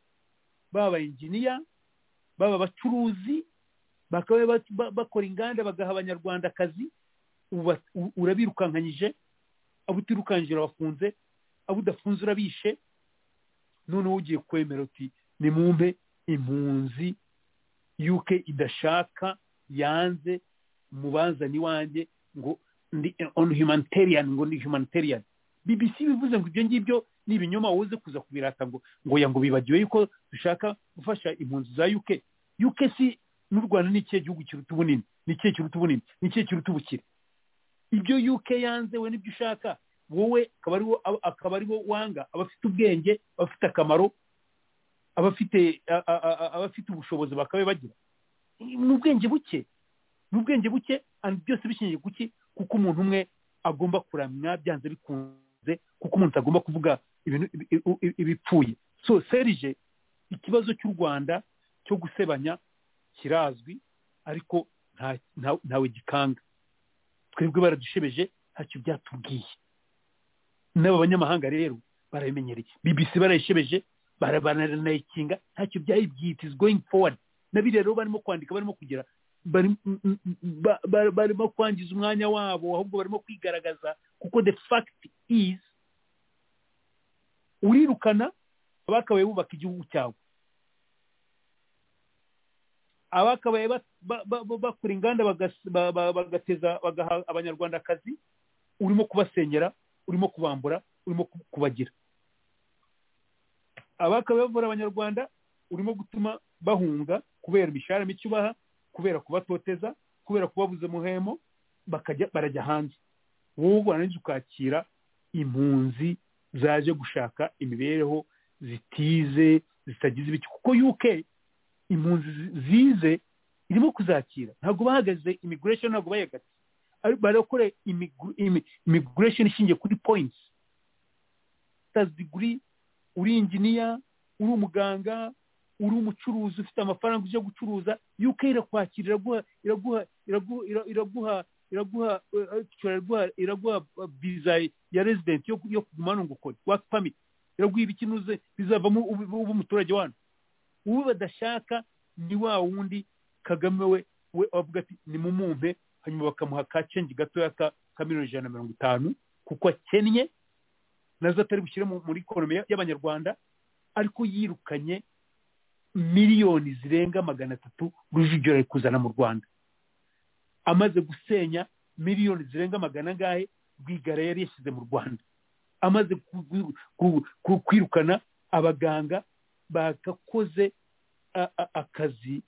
baba abayinginiya baba abacuruzi bakabaye ba- ba- bakora inganda bagaha abanyarwanda akazi ubu bas- u- urabirukankanyije abo utirukankije urabafunze abo udafunze urabishe noneho ugiye kwemera uti nimumpe impunzi uk idashaka yanze mubazane iwanjye ngo ndi on humanitarian ngo ndi humanitarian bbc bivuze ngo ibyo ngibyo ni ibinyoma wowe uze kuza kubirata ngo ngo ya ngo bibagiwe yuko dushaka gufasha impunzi za uk uk si n'u rwanda ni ikihe gihugu kiruta ubunini ni ikihe kiruta ubunini ni ikihe kiruta ubukire ibyo uk yanze we nibyo ushaka wowe akaba ariwo akaba ariwo wanga abafite ubwenge abafite akamaro abafite a- a- a- a- abafite ubushobozi bakabe bagira ni ubwenge buke ni ubwenge buke and byose bishingiye kuki kuko umuntu umwe agomba kuramya byanze bikunze kuko umuntu agomba kuvuga ibintu ibi- ibi- ibipfuye so serije ikibazo cy'u rwanda cyo gusebanya kirazwi ariko nta- nta- ntawe gikanga twebwe baradushebeje ntacyo byatubwiye n'aba banyamahanga rero barabimenyereye bbc barayishebeje bara- baranayikinga ntacyo byayibwiye it is going forward nabi rero barimo kwandika barimo kugira bari- m- m- m- ba- ba- barimo kwangiza umwanya wabo ahubwo barimo kwigaragaza kuko the fact is urirukana abakabaye bubaka igihugu cyawe abakabaye ba- ba- ba- ba- bakora inganda bagas- ba- ba- bagateza bagaha abanyarwanda akazi urimo kubasenyera urimo kubambura urimo ku- kubagira abakabaye bavura abanyarwanda urimo gutuma bahunga kubera imishahara mike ubaha kubera kubatoteza kubera kubabuza muhemo bakajya barajya hanze wowe warangiza ukakira impunzi zaje gushaka imibereho zitize zitagize ibiki kuko uk impunzi zi- zize irimo kuzakira ntabwo bahagaze immigration ntabwo bayagatse Ari- barakora immigr- imi- immigration ishingiye kuri points master's degree uri inginiya uri umuganga uri umucuruzi ufite amafaranga ujya gucuruza uk irakwakira iraguha iraguha iraguha ira- iraguha iraguha eh, actually iraguha iraguha eh, visa ya resident yo yo kuguma hano ngo ukore work permit iraguha ibiki nuze bizavamo ube ube umuturage wano uwo badashaka ni wa wundi kagame we we avuga ati nimumumpe hanyuma bakamuha ka cenji gatoya ka ka miliyoni ijana na mirongo itanu kuko akennye nazo atari bushyire mu- muri ikonomi ya- y'abanyarwanda ariko yirukanye miliyoni zirenga magana atatu rujugiro ari kuzana mu rwanda amaze gusenya miliyoni zirenga magana angahe rwigara yari yashyize mu rwanda amaze ku- ku- ku- ku- kwirukana abaganga bagakoze a- a- akazi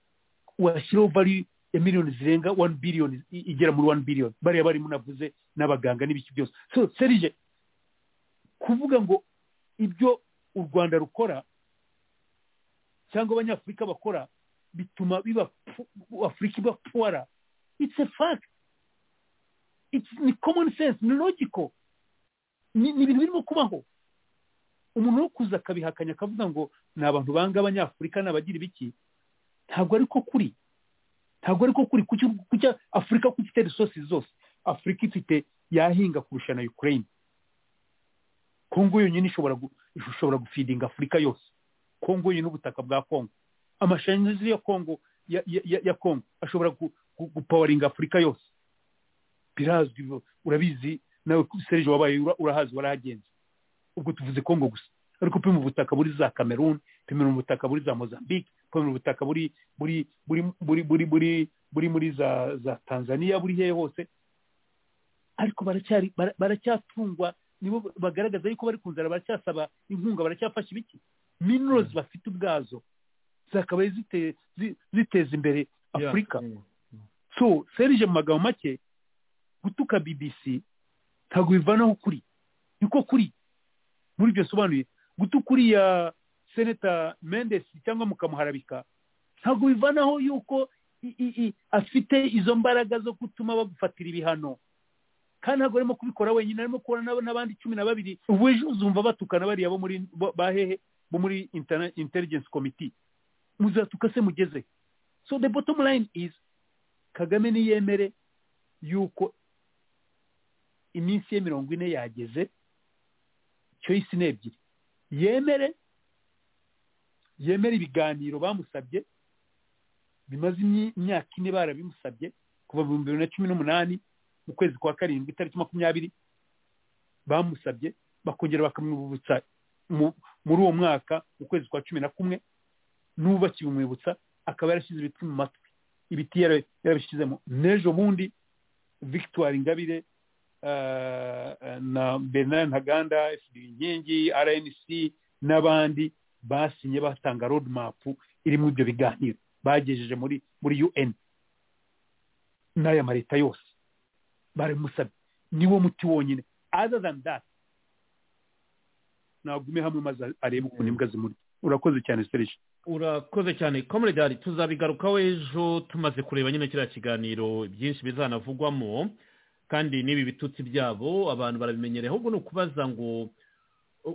washyiraho value ya miliyoni zirenga wani biliyoni i- igera muri wani biliyoni bariya barimo navuze n'abaganga n'ibiki byose so serije kuvuga ngo ibyo u rwanda rukora cyangwa abanyafurika bakora bituma biba pu- afurika iba puwara it's a fact it's ni common sense ni logical ni ni ibintu birimo kubaho umuntu wo kuza akabihakanya akavuga ngo ni abantu banga abanyafurika ni abagira ibiki ntabwo ariko kuri ntabwo ariko kuri kuki kuki afurika kuko ifite resources zose afurika ifite yahinga kurusha na ukraine kongo yonyine ishobora gu- ishobora gufidinga afurika yose kongo yonyine ubutaka bwa kongo amashanyarazi ya kongo ya, ya, ya- ya kongo ashobora gu- gu- gupawaringa afurika yose birazwi urabizi nawe serge wabaye ura- urahazi warahagenze ubwo tuvuze kongo gusa ariko pima ubutaka buri za cameroon pima ubutaka buri za mozambique pima ubutaka buri buri buri buri buri buri buri muri za za tanzania buri hehe hose ariko baracyari bara- baracyatungwa nibo bagaragaza yuko bari ku nzara baracyasaba inkunga baracyafasha ibiki minorozi bafite ubwazo zakabaye zite- zi- ziteza imbere afurika so serije mu magambo make gutuka bbc ntabwo bivanaho kuri niko kuri muri ibyo bisobanuye gutuka uriya seneta mendes cyangwa mukamuharabika ntabwo bivanaho yuko i- i- i- afite izo mbaraga zo gutuma bagufatira ibihano kandi ntabwo arimo kubikora wenyine arimo kubona n'ab- n'abandi cumi na babiri ubu ejo uzumva batukana bariya bo muri bo- ba hehe bo muri Interna- intelligence committee muzatuka se mugeze he? so the bottom line is kagame niyemere yuko iminsi ye mirongo ine yageze choice ni ebyiri yemere yemere ibiganiro bamusabye bimaze imyi- imyaka ine barabimusabye kuva mu bibiri na cumi n'umunani mu kwezi kwa karindwi itariki makumyabiri bamusabye bakongera bakamwibutsa mu- muri uwo mwaka mu kwezi kwa cumi na kumwe n'ubu bakibimwibutsa akaba yarashyize ibiti mu matwi ibiti yara- yarabishyizemo n'ejo bundi victoire ingabire eh, na bernard ntaganda fdr inkingi rnc n'abandi basinye batanga road map irimo ibyo biganiro bagejeje muri muri un n'aya ma leta yose baramusabye niwo muti wonyine other than that nagume hamwe maze arebe ukuntu imbwa zimurya urakoze cyane serije urakoze cyane komuredari tuzabigarukaho ejo tumaze kureba nyine kiriya kiganiro byinshi bizanavugwamo kandi n'ibi bitutsi byabo abantu barabimenyereye ahubwo ni ukubaza ngo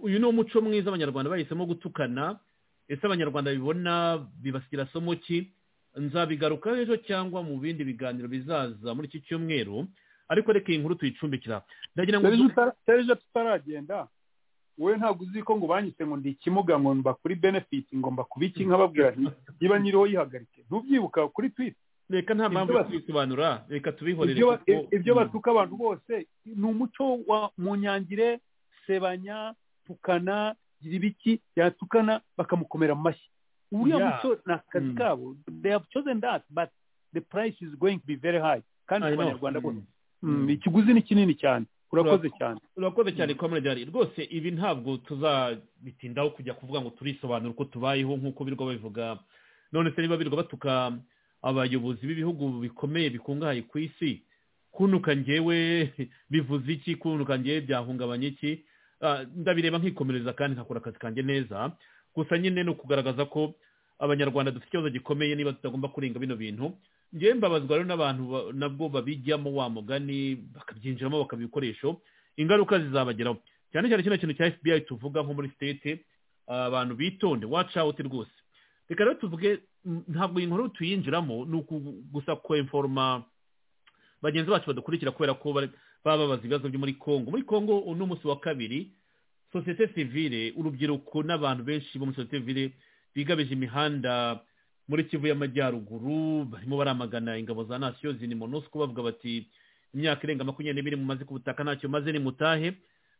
uyu ni umuco mwiza abanyarwanda bahisemo gutukana ese abanyarwanda bibona bibasigira somo ki nzabigarukaho ejo cyangwa mu bindi biganiro bizaza muri iki cyumweru ariko reka iyi nkuru tuyicumbikira ndagira ngo serije tutaragenda wowe ntabwo uzi ko ngo banyise ngo ndi ikimuga ngo mba kuri benefit ngo mba ku biki nkababwira nti niba nyiriho yihagarike ntubyibuka kuri twita reka nta mpamvu ibyo yo ba- kubisobanura reka tubihorere ibyo ba- kuko- ibyo batuka abantu bose ni umuco wa munyangire sebanya tukana gira ibiki yatukana bakamukomera mu mashyi uriya Yeah. muco ni akazi Mm. kabo they have chosen that but the price is going to be very high kandi I ku know. banyarwanda bose Mm. Mm, ikiguzi ni kinini cyane urakoze cyane urakoze cyane komeredari rwose ibi ntabwo tuzabitindaho kujya kuvuga ngo turisobanura uko tubayeho nk'uko birwa babivuga none se niba birwa batuka abayobozi b'ibihugu bikomeye bikungahaye ku isi kunuka njyewe bivuze iki kunuka njyewe byahungabanya iki Ah, ndabireba nkikomereza kandi nkakora akazi kanjye neza gusa nyine ni ukugaragaza ko abanyarwanda dufite ikibazo gikomeye niba tutagomba kurenga bino bintu njyewe mbabazwa rero n'abantu ba- nabwo babijyamo wa mugani bakabyinjiramo bakaba ibikoresho ingaruka zizabageraho cyane cyane kino kintu cya fbi tuvuga nko muri state ah, abantu bitonde watch out rwose reka rero tuvuge mm, ntabwo iyi nkuru tuyinjiramo ni uku- gusa kweforoma bagenzi bacu badukurikira kubera ko bari- baba babaza ibibazo byo muri congo muri congo uno munsi wa kabiri sosiyete sivile urubyiruko n'abantu benshi bo muri sosiyete sivile bigabeje imihanda muri kivu y'amajyaruguru barimo baramagana ingabo za nasiyo zini monusco bavuga bati imyaka irenga makumyabiri n'ibiri mumaze ku butaka ntacyo maze ni mutahe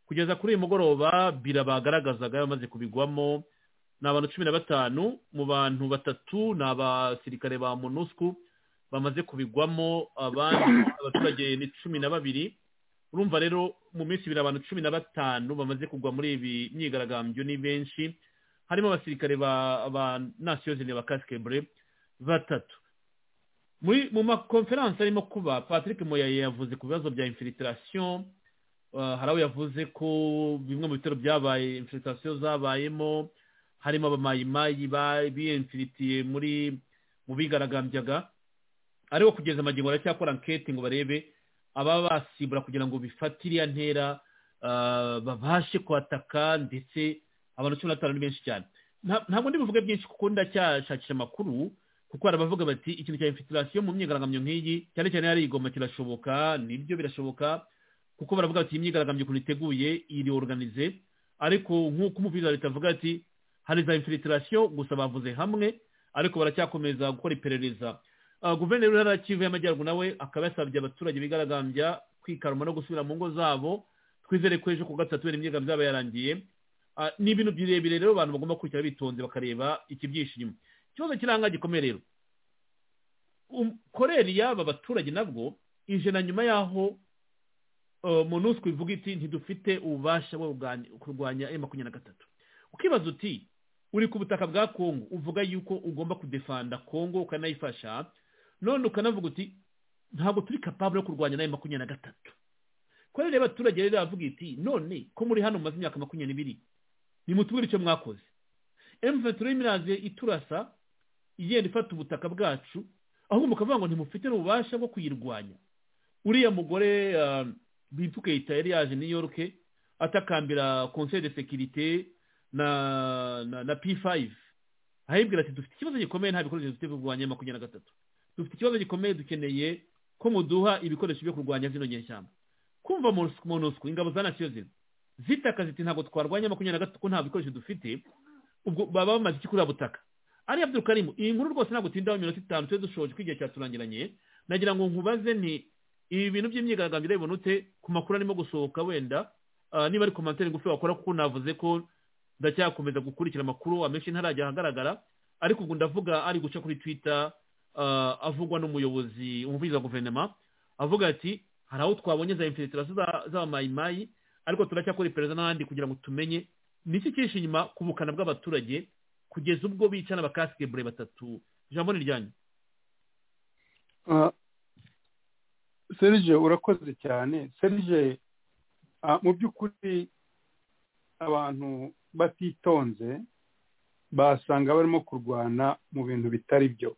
kugeza kuri uyu mugoroba bira bagaragazaga bamaze kubigwamo ni abantu cumi na batanu mu bantu batatu ni abasirikare ba monusco bamaze kubigwamo abandi abaturage ni cumi na babiri urumva rero mu minsi ibiri abantu cumi na batanu bamaze kugwa muri ibi myigaragambyo ni benshi harimo abasirikare ba ba nasiyozine ba kasikebure batatu muri mu makonferansi arimo kuba patrick moyaye yavuze ku bibazo bya infiltration uh, hari aho yavuze ko bimwe mu bitero byabaye infiltration zabayemo harimo abamayimayi ba- biyemfiritiye muri mu bigaragambyaga ariko kugeza amagingo baracyakora ankete ngo barebe ababa basibura kugira ngo bifate iriya ntera uh, babashe kwataka ndetse abantu cumi na batanu ni benshi cyane Nta- ntabwo ndi buvuge byinshi kuko ndacyashakisha amakuru kuko hari abavuga bati ikintu cya infiltration mu myigaragambyo nk'iyi cyane cyane yari igoma kirashoboka nibyo birashoboka kuko baravuga bati iyi myigaragambyo ukuntu iteguye iri organize ariko nk'uko umubwiriza wa leta avuga ati hari za infiltration gusa bavuze hamwe ariko baracyakomeza gukora iperereza Ah, guverineri w'intara ya kivu y'amajyaruguru nawe akaba yasabye abaturage bigaragambya kwikaruma no gusubira mu ngo zabo twizere ko ejo ku gatatu kubera imyigaragambyo yaba yarangiye Ah, ni ibintu birebire rero abantu bagomba kurikira bitonze bakareba ikibyinshi inyuma ikibazo kiranga gikomeye rero um- koreri y'aba baturage nabwo ije na nyuma y'aho monusco ivuga iti ntidufite ububasha bwo kugani- kurwanya m makumyabiri na gatatu ukibaza uti uri ku butaka bwa kongo uvuga yuko ugomba kudefanda kongo ukanayifasha none ukanavuga uti ntabwo turi kapabure yo kurwanya na m makumyabiri na gatatu kubera rero abaturage rero bavuga iti none ko muri hano mumaze imyaka makumyabiri n'ibiri nimutubwire icyo mwakoze emuventuro y'imiranzi iturasa igenda ifata ubutaka bwacu ahubwo mukavuga ngo ntimufite n'ububasha bwo kuyirwanya uriya mugore ah, bipfuka leta yari yaje new york atakambira conseil de sécurité na, na na p5 ahibwira ati dufite ikibazo gikomeye nta bikoresho dufite byo kurwanya makumyabiri na gatatu dufite ikibazo gikomeye dukeneye ko muduha ibikoresho byo kurwanya zino nyeshyamba kumva Monusco- monusco ingabo za nation zino zitaka ziti ntabwo twarwanya makumyabiri na gatatu ko nta bikoresho dufite ubwo baba bamaze iki kuri ubu butaka ari abdurukarimu iyi nkuru rwose ntabwo tindaho iminota itanu tube dushoje ko igihe cyaturangiranye nagira ngo nkubaze nti ibi bintu by'imyigaragambyo reba unute ku makuru arimo gusohoka wenda ah, niba ari komantere ngufi wakora kuko navuze ko ndacyakomeza gukurikira amakuru amenshi ntarajya ahagaragara ariko ubwo ndavuga ari guca kuri twitter ah, avugwa n'umuyobozi umuvugizi wa guverinoma avuga ati hari aho twabonye za infiltrasiyo za- z'abamayimayi ariko turacyakora iperereza n'ahandi kugira ngo tumenye niki cyinshi inyuma ku bukana bw'abaturage kugeza ubwo bicana abakasike bure batatu ijambo ni ryanyu Ah, serge urakoze cyane serge ah, mu by'ukuri abantu batitonze basanga barimo kurwana mu bintu bitari byo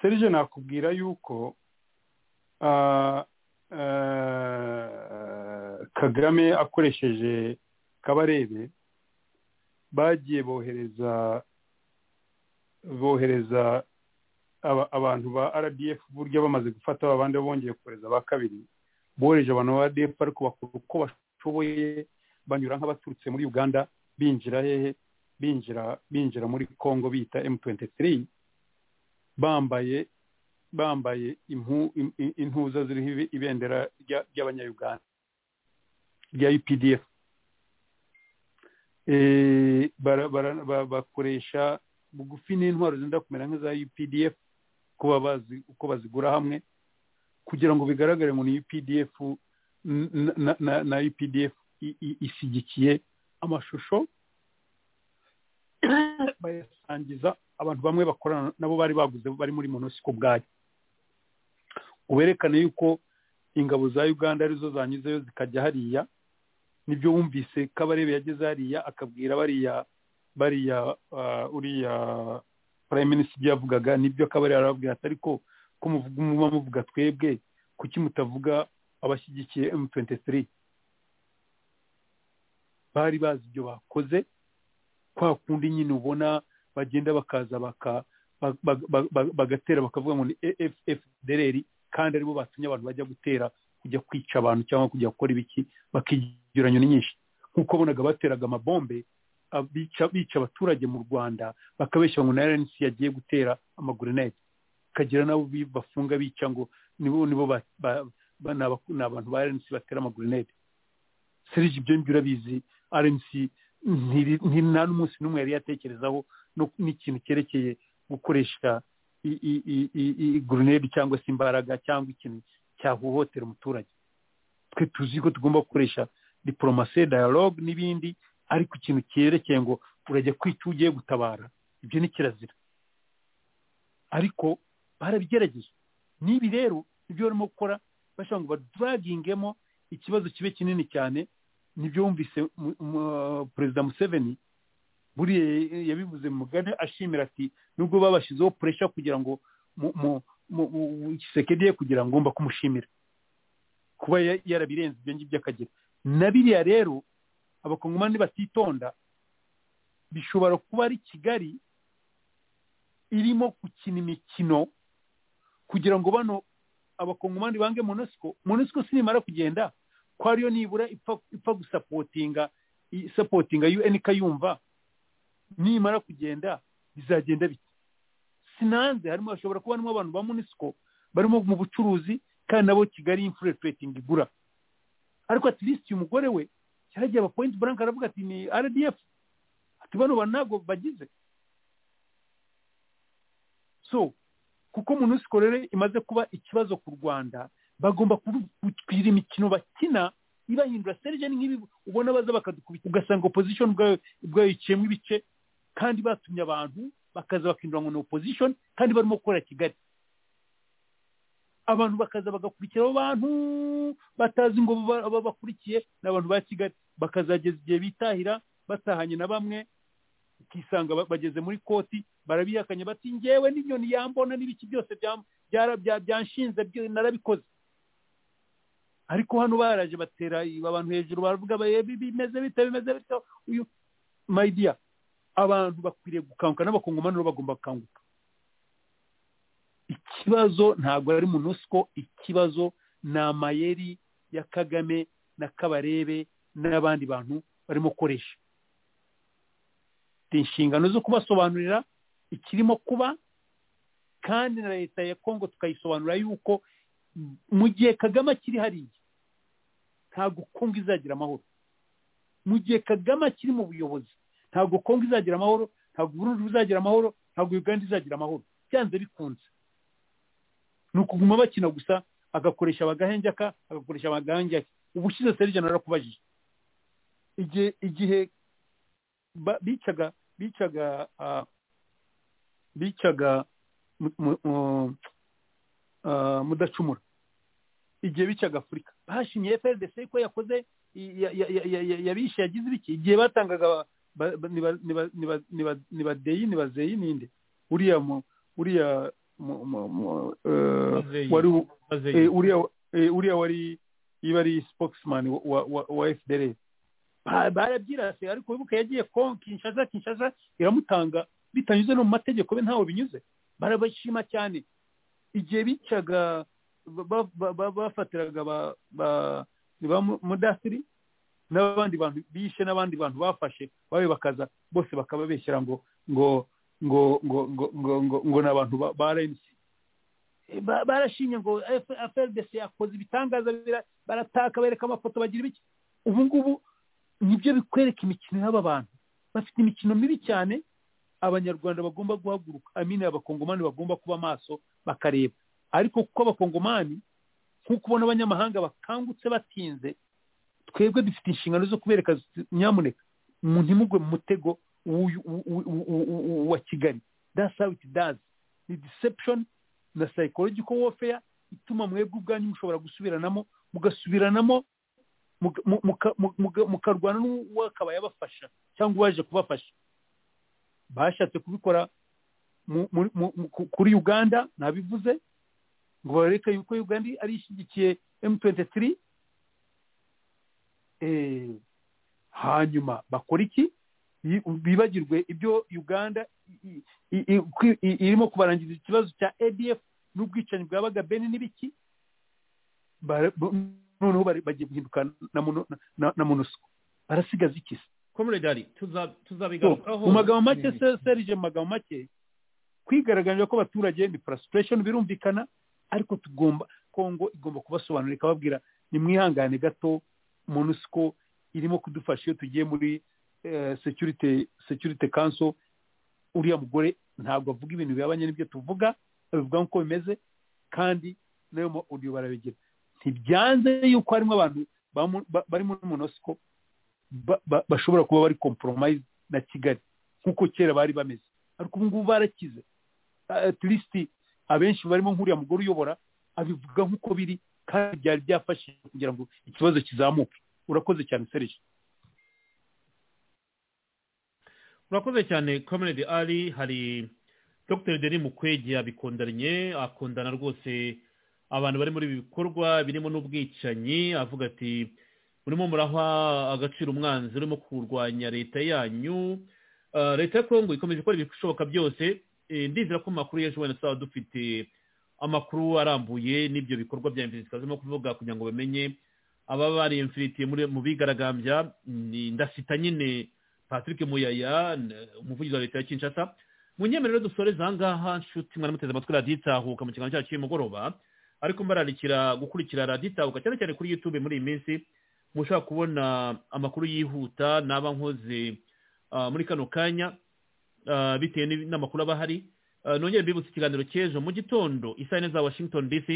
serge nakubwira yuko ah, ah, kagame akoresheje kabarebe bagiye bohereza bohereza aba- abantu ba rdf burya bamaze gufata abandi bongeye kohereza ba kabiri bohereje abantu ba rdf ariko bakora uko bashoboye banyura nk'abaturutse muri uganda binjira hehe binjira binjira muri congo bita m23 bambaye bambaye impu- im- im- intuza ziriho ibe- ibendera rya- ry'abanyayuganda rya updf Eh, bara- bara- ba- bakoresha bugufi n'intwaro zenda kumera nk'iza updf kuba bazi uko bazigura hamwe kugira ngo bigaragare ngo ni updf n- na, na, na updf i- i- ishyigikiye amashusho bayasangiza abantu bamwe bakorana nabo bari baguze bari muri monusiko ubwayo uberekane yuko ingabo za uganda arizo zanyuzeyo zikajya hariya nibyo wumvise kabarebe yageze hariya akabwira bariya bariya ah, uriya prime minister ibyo yavugaga nibyo kabari arababwira ati ariko ko muvuga muba muvuga twebwe kuki mutavuga abashyigikiye M23 bari bazi ibyo bakoze kwa kundi nyine ubona bagenda bakaza baka ba- ba- ba- ba- bagatera bakavuga ngo ni FDLR kandi aribo batumye abantu bajya gutera kujya kwica abantu cyangwa kujya gukora ibiki bakigereranya nyinshi nk'uko bonaga bateraga amabombe ah, bica bica abaturage mu Rwanda bakabeshya ngo na RNC yagiye gutera amagrenade kagira nabo bi- bafunga bica ngo nibo nibo ba, ba, ba, ni aba- ni abantu ba RNC batera amagrenade Serge ibyo ngibyo urabizi RNC ntiri- nti- nta n'umunsi n'umwe yari yatekerezaho no- n'ikintu cyerekeye gukoresha i- i- i- i- i- grenade cyangwa se imbaraga cyangwa ikintu cyahohotera umuturage twe tuzi ko tugomba gukoresha diporomasi dialogue n'ibindi ariko ikintu cyerekeye ngo urajya kwica uwo ugiye gutabara ibyo ni kirazira ariko barabigerageje n'ibi rero ibyo barimo gukora bashobora ngo badragingemo ikibazo kibe kinini cyane nibyo wumvise mu- mu- perezida museveni buriya yabivuze mu mugani ashimira ati nubwo babashyizeho puresha kugira ngo mu- mu- mu- mu- Tshisekedi ye kugira ngo ngomba kumushimira kuba ya- yarabirenze ibyo ngibyo akagira na biriya rero abakongomani batitonda bishobora kuba ari kigali irimo gukina imikino kugira ngo bano abakongomani bange monosiko monosiko sinimara kugenda ko ariyo nibura ipfa- ipfa gusapotinga isapotinga un kayumva nimara kugenda bizagenda bike sinanze harimo hashobora kuba harimo abantu ba munisiko barimo mu bucuruzi kandi nabo kigali infurefetingi igura ariko at least uyu mugore we yaragiye aba point blank aravuga ati ni rdf ati bano bantu ntabwo bagize so kuko munisiko rero imaze kuba ikibazo ku rwanda bagomba kugira imikino bakina ibahindura serije ni nk'ibi ubona baza bakadukubita ugasanga opozishoni ubwayo yiciyemo ibice kandi batumye abantu bakaza bakinjira ngo ni opozishoni kandi barimo gukorera kigali abantu bakaza bagakurikira abo bantu batazi ngo babakurikiye ni abantu ba kigali bakazageza igihe bitahira batahanye na bamwe ukisanga ba- bageze muri koti barabihakanye bati ngewe n'inyoni yambona n'ibiki byose byam- byara- bya- byanshinze byo- narabikoze ariko hano baraje batera i- abantu hejuru baravuga ba- eh, bi- bimeze bite bimeze bityo uyu mayidiya abantu bakwiriye gukanguka n'abakongomani rero bagomba gukanguka ikibazo ntabwo ari munusiko ikibazo ni amayeri ya kagame na kabarebe n'abandi bantu barimo gukoresha mfite inshingano zo kubasobanurira ikirimo kuba kandi na leta ya kongo tukayisobanura yuko mu gihe kagame akiri hariya ntabwo kongo izagira amahoro mu gihe kagame akiri mu buyobozi ntabwo kongo izagira amahoro ntabwo burundi buzagira amahoro ntabwo uganda izagira amahoro byanze bikunze ni ukuguma bakina gusa agakoresha abagahenjaka agakoresha abagahenjaka ubushize serije narakubajije igihe igihe ba- bicaga bicaga ah, bicaga mu- mu- mu- ah, mudacumura igihe bicaga afurika bashimye frdc ko yakoze i- ya- ya- ya- ya- ya- yabishe yagize ibiki igihe batangaga ba- ba- ni ba- ni ba- ni ba- ni ba- ni badeyi ni bazeyi ninde uriya mu uriya mu- mu- mu- eh, Bazeyi. wari u- maze eh, uriya eh, uriya wari iba ari spokesman wa- wa wa- wa FDL Ba- barabyirase ariko wibuke yagiye ko Kinshasa Kinshasa iramutanga bitanyuze no mu mategeko be ntawe binyuze barabashima cyane igihe bicaga ba- ba- ba- bafatiraga ba- ba- ni ba mu- mudasiri n'abandi bantu bishe n'abandi bantu bafashe babe bakaza bose bakababeshyera ngo ngo ngo ngo ngo ngo ngo ngo ni abantu ba- ba RNC ba- barashimye ngo FRDC yakoze ibitangaza bira- barataka bereka amafoto bagira ibiki ubu ngubu nibyo bikwereka imikino y'aba bantu bafite imikino mibi cyane abanyarwanda bagomba guhaguruka amine abakongomani bagomba kuba maso bakareba ariko kuko abakongomani nk'uko ubona abanyamahanga bakangutse batinze twebwe dufite inshingano zo kubereka zi- nyamuneka mu- ntimugwe mu mutego w'uyu- w- w- w- w- wa kigali that's how it does ni deception na psychological warfare ituma mwebwe ubwanyu mushobora gusubiranamo mugasubiranamo muga- mu- muka- mu- muga- mukarwana n'uwakabaye abafasha cyangwa uwaje kubafasha bashatse kubikora mu- mu- mu- mu- ku- kuri uganda nabivuze ngo bareke yuko uganda ari ishyigikiye m23 Eh, hanyuma bakora iki Bi- bibagirwe ibyo uganda i- i- i- kwi- i- irimo kubarangiza ikibazo cya adf n'ubwicanyi bwabaga beni n'ibiki Bara- bo- noneho bari- bagiye guhinduka na mono- na- na monusco barasigaza iki se comrade ari tuza- So, tuzabigarukaho mu magambo make se- serije mu magambo make kwigaragaje ko abaturage ni frustration birumvikana ariko tugomba kongo igomba kubasobanurira ikababwira nimwihangane gato monusco irimo kudufasha iyo tugiye muri eh, security security council uriya mugore ntabwo avuga ibintu bihabanye n'ibyo tuvuga abivuga nk'uko bimeze kandi nayo ma audio barabigira ntibyanze yuko harimo abantu bamu- ba- bari muri monusco ba- ba- bashobora kuba bari compromise na kigali nk'uko kera bari bameze ariko ubu ngubu barakize Ah, at least abenshi barimo nk'uriya mugore uyobora abivuga nk'uko biri kandi byari byafashije kugira ngo ikibazo kizamuke urakoze cyane serije urakoze cyane comrade ari hari dr denis mukwege yabikondanye akundana rwose abantu bari muri ibi bikorwa birimo n'ubwicanyi avuga ati murimo muraha agaciro umwanzi urimo kurwanya leta yanyu Ah, leta ya kongo ikomeje gukora ibishoboka byose Eh, ndizera ko mu makuru y'ejo wenda tuzaba dufite amakuru arambuye n'ibyo bikorwa bya imfiriti twazimo kuvuga kugira ngo bamenye ababa bari imfiriti mu bigaragambya ni ndasita nyine patrick muyaya n- umuvugizi wa leta ya kinshasa mu nyemerero dusoreza ahangaha nshuti mwaramuteze amatwi radiyo itahuka mu kiganiro cyacu cy'umugoroba ariko mbararikira gukurikira radiyo itahuka cyane cyane kuri youtube muri iyi minsi mushaka kubona amakuru yihuta naba nkoze ah, muri kano kanya ah, bitewe n'ibi- n'amakuru aba ahari Ah, nongere mbibutse ikiganiro cy'ejo mu gitondo isaha yine za washington dc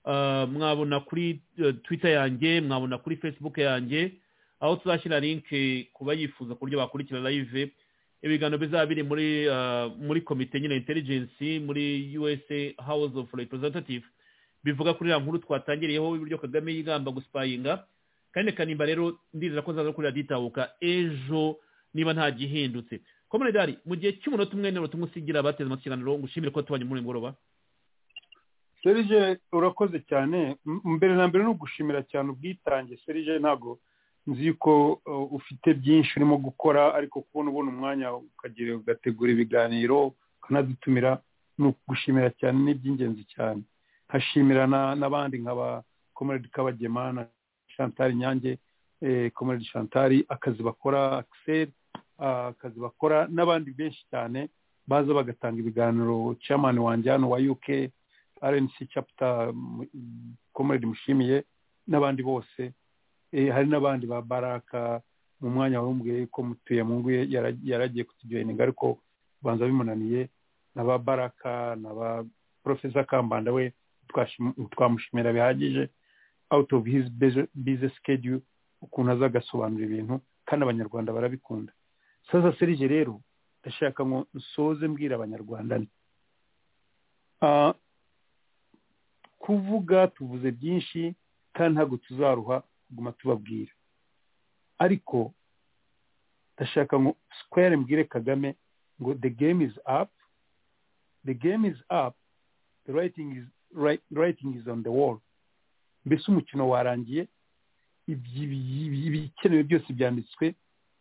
ah, mwabona kuri eh, twitter yanjye mwabona kuri facebook yanjye aho tuzashyira link ku bayifuza ku buryo bakurikira live ibiganiro bizaba biri muri ah, muri komite nyine intelligence muri usa house of representative bivuga kuri ya nkuru twatangiriyeho uburyo kagame yigamba gusipayinga kandi kanimba rero ndizera ko nzaza kuri radiyo itahuka ejo niba nta gihindutse komunidari mu gihe cy'umunota umwe n'umunota umwe usigira abateze amatwi ikiganiro ngo ushimire ko tubanye muri uyu mugoroba serije urakoze cyane M- mbere na mbere ni ugushimira cyane ubwitange serije ntabwo nzi ko uh, ufite byinshi urimo gukora ariko kubona ubona umwanya ukagira ugategura ibiganiro ukanadutumira ni ukugushimira cyane ni iby'ingenzi cyane nkashimira na- n'abandi nka ba komeredi kabagema na shantari nyange komeredi shantari akazi bakora akiseri ah, akazi bakora n'abandi benshi cyane baza bagatanga ibiganiro chairman wanjye hano wa uk rnc chapter komeredi mushimiye n'abandi bose Eh, hari n'abandi ba baraka mu mwanya warumbwiye yuko mutuye mu ngo ye yara- yaragiye kutujoyininga ariko banza bimunaniye na ba baraka na ba profesa kambanda we twashim- twamushimira bihagije out of his busy- busy schedule ukuntu aza agasobanura ibintu kandi abanyarwanda barabikunda sasa serije rero ndashaka ngo nsoze mbwira abanyarwanda nti ah, kuvuga tuvuze byinshi kandi ntabwo tuzaruha kuguma tubabwira ariko ndashaka ngo sikwere mbwire kagame ngo the game is up the game is up the writing is, wri- writing is on the wall mbese umukino warangiye ibyi- ibyi- ibikenewe byose byanditswe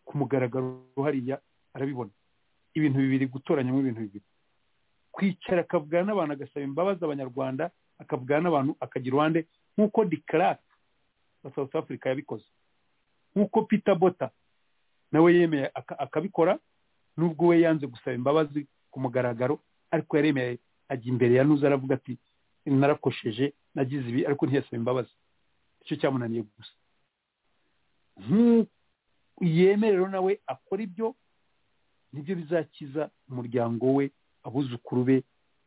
ku mugaragaro hariya arabibona ibintu bibiri gutoranyamo ibintu bibiri kwicara akavugana n'abantu agasaba imbabazi abanyarwanda akavugana n'abantu akagira uruhande nk'uko dekarate wa South Africa yabikoze nk'uko Peter Bota nawe yemeye aka- akabikora nubwo we yanze gusaba imbabazi ku mugaragaro ariko yaremeye ajya imbere ya nuza aravuga ati narakosheje nagize ibi ariko ntiyasaba imbabazi icyo cyamunaniye gusa Nk'u- yemerero nawe akora ibyo nibyo bizakiza umuryango we abuzukuru be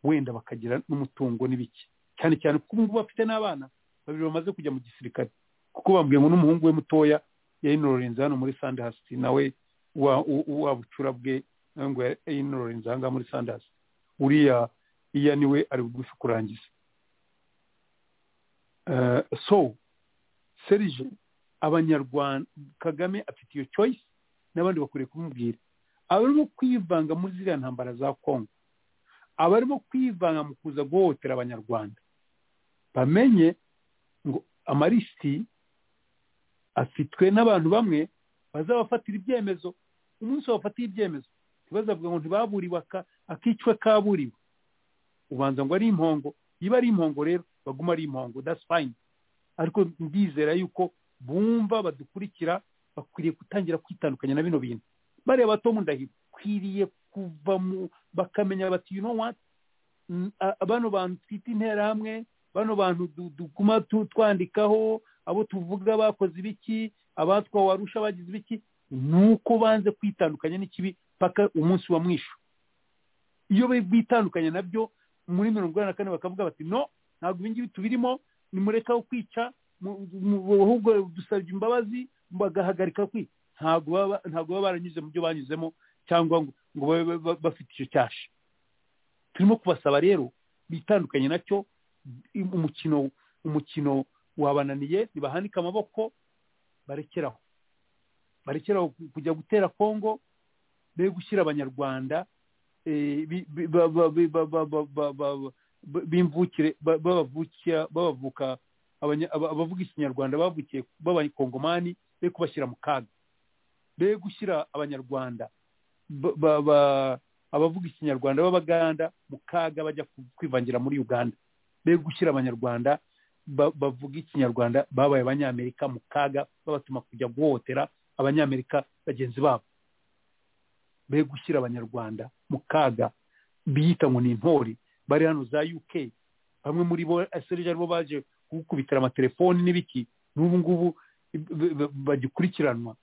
wenda bakagira n'umutungo n'ibiki cyane cyane kuko ubu ngubu bafite n'abana babiri bamaze kujya mu gisirikare kuko bambwiye ngo n'umuhungu we mutoya yayinororenze hano muri sandasi nawe wa- u- u- wa bucura bwe nawe ngo yayinororenze aha ngaha muri sandasi uriya iya niwe ari bugufi kurangiza Eh, so serije abanyarwanda kagame afite iyo choice n'abandi bakwiriye kumubwira abarimo kwivanga muri ziriya ntambara za kongo abarimo kwivanga mu kuza guhohotera abanyarwanda bamenye ngo amalisiti afitwe n'abantu bamwe bazabafatira ibyemezo umunsi babafatiye ibyemezo ntibazavuga ngo ntibaburiwe aka- akicwe kaburiwe ubanza ngo ari impongo iba ari impongo rero baguma ari impongo that's fine ariko ndizera yuko bumva badukurikira bakwiriye gutangira kwitandukanya na bino bintu bariya bato mu ndahiro kwiriye kuva mu bakamenya bati you know what Mm, a- bano bantu twita interahamwe bano bantu du- duguma tu- twandikaho abo tuvuga bakoze ibiki abatwawe warusha bagize ibiki ni uko banze kwitandukanya n'ikibi paka umunsi wa mwisho iyo bari bwitandukanya nabyo muri mirongo inani na kane bakavuga bati no ntabwo ibingibi tubirimo nimureka wo kwica mu- mu- ahubwo dusabye imbabazi bagahagarika kwica ntabwo baba ntabwo baba baranyuze mu byo banyuzemo cyangwa ngo ngo babe ba- ba- bafite icyo cyasha turimo kubasaba rero bitandukanye nacyo umukino umukino wabananiye ntibahanike amaboko barekeraho barekeraho kujya gutera kongo be gushyira abanyarwanda eh, bi- bi- ba- ba- bi- ba- ba- ba- ba- ba- ba- b'imvukire ba- babavukiya babavuka abanya- aba- abavuga ikinyarwanda bavukiye b'abakongomani be kubashyira mu kaga be gushyira abanyarwanda ba- ba- ba- abavuga ikinyarwanda b'abaganda mu kaga bajya ku- kwivangira muri uganda be gushyira abanyarwanda ba- bavuga ikinyarwanda babaye abanyamerika mu kaga babatuma kujya guhohotera abanyamerika bagenzi babo be gushyira abanyarwanda mu kaga biyita ngo ni intore bari hano za uk bamwe muri bo aserije aribo baje gukubitira amatelefoni n'ibiki n'ubu ngubu b- b- b- bagikurikiranwa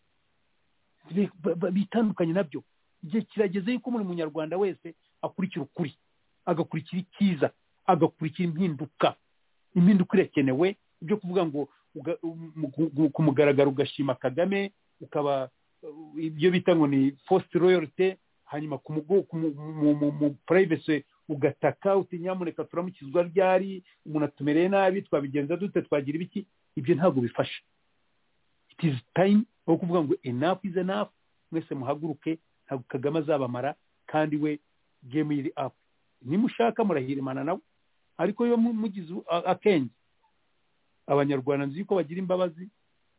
Be- ba- ba- bitandukanye nabyo igihe kirageze yuko buri munyarwanda wese akurikira ukuri agakurikira icyiza agakurikira impinduka impinduka irakenewe ibyo kuvuga ngo uga- um- ku- ku mugaragaro ugashima kagame ukaba uh, ibyo bita ngo ni fositi royorite hanyuma ku mugo- ku mu- mu- mu- mu purayivesi ugataka uti nyamuneka turamukizwa ryari umuntu atumereye nabi twabigenza dute twagira ibiki ibyo ntabwo bifasha it is time aho kuvuga ngo enough is enough mwese muhaguruke ntabwo kagame azabamara kandi we game iri up nimushaka murahirimana nawe ariko iyo mu- mugize a- akenge abanyarwanda nzi yuko bagira imbabazi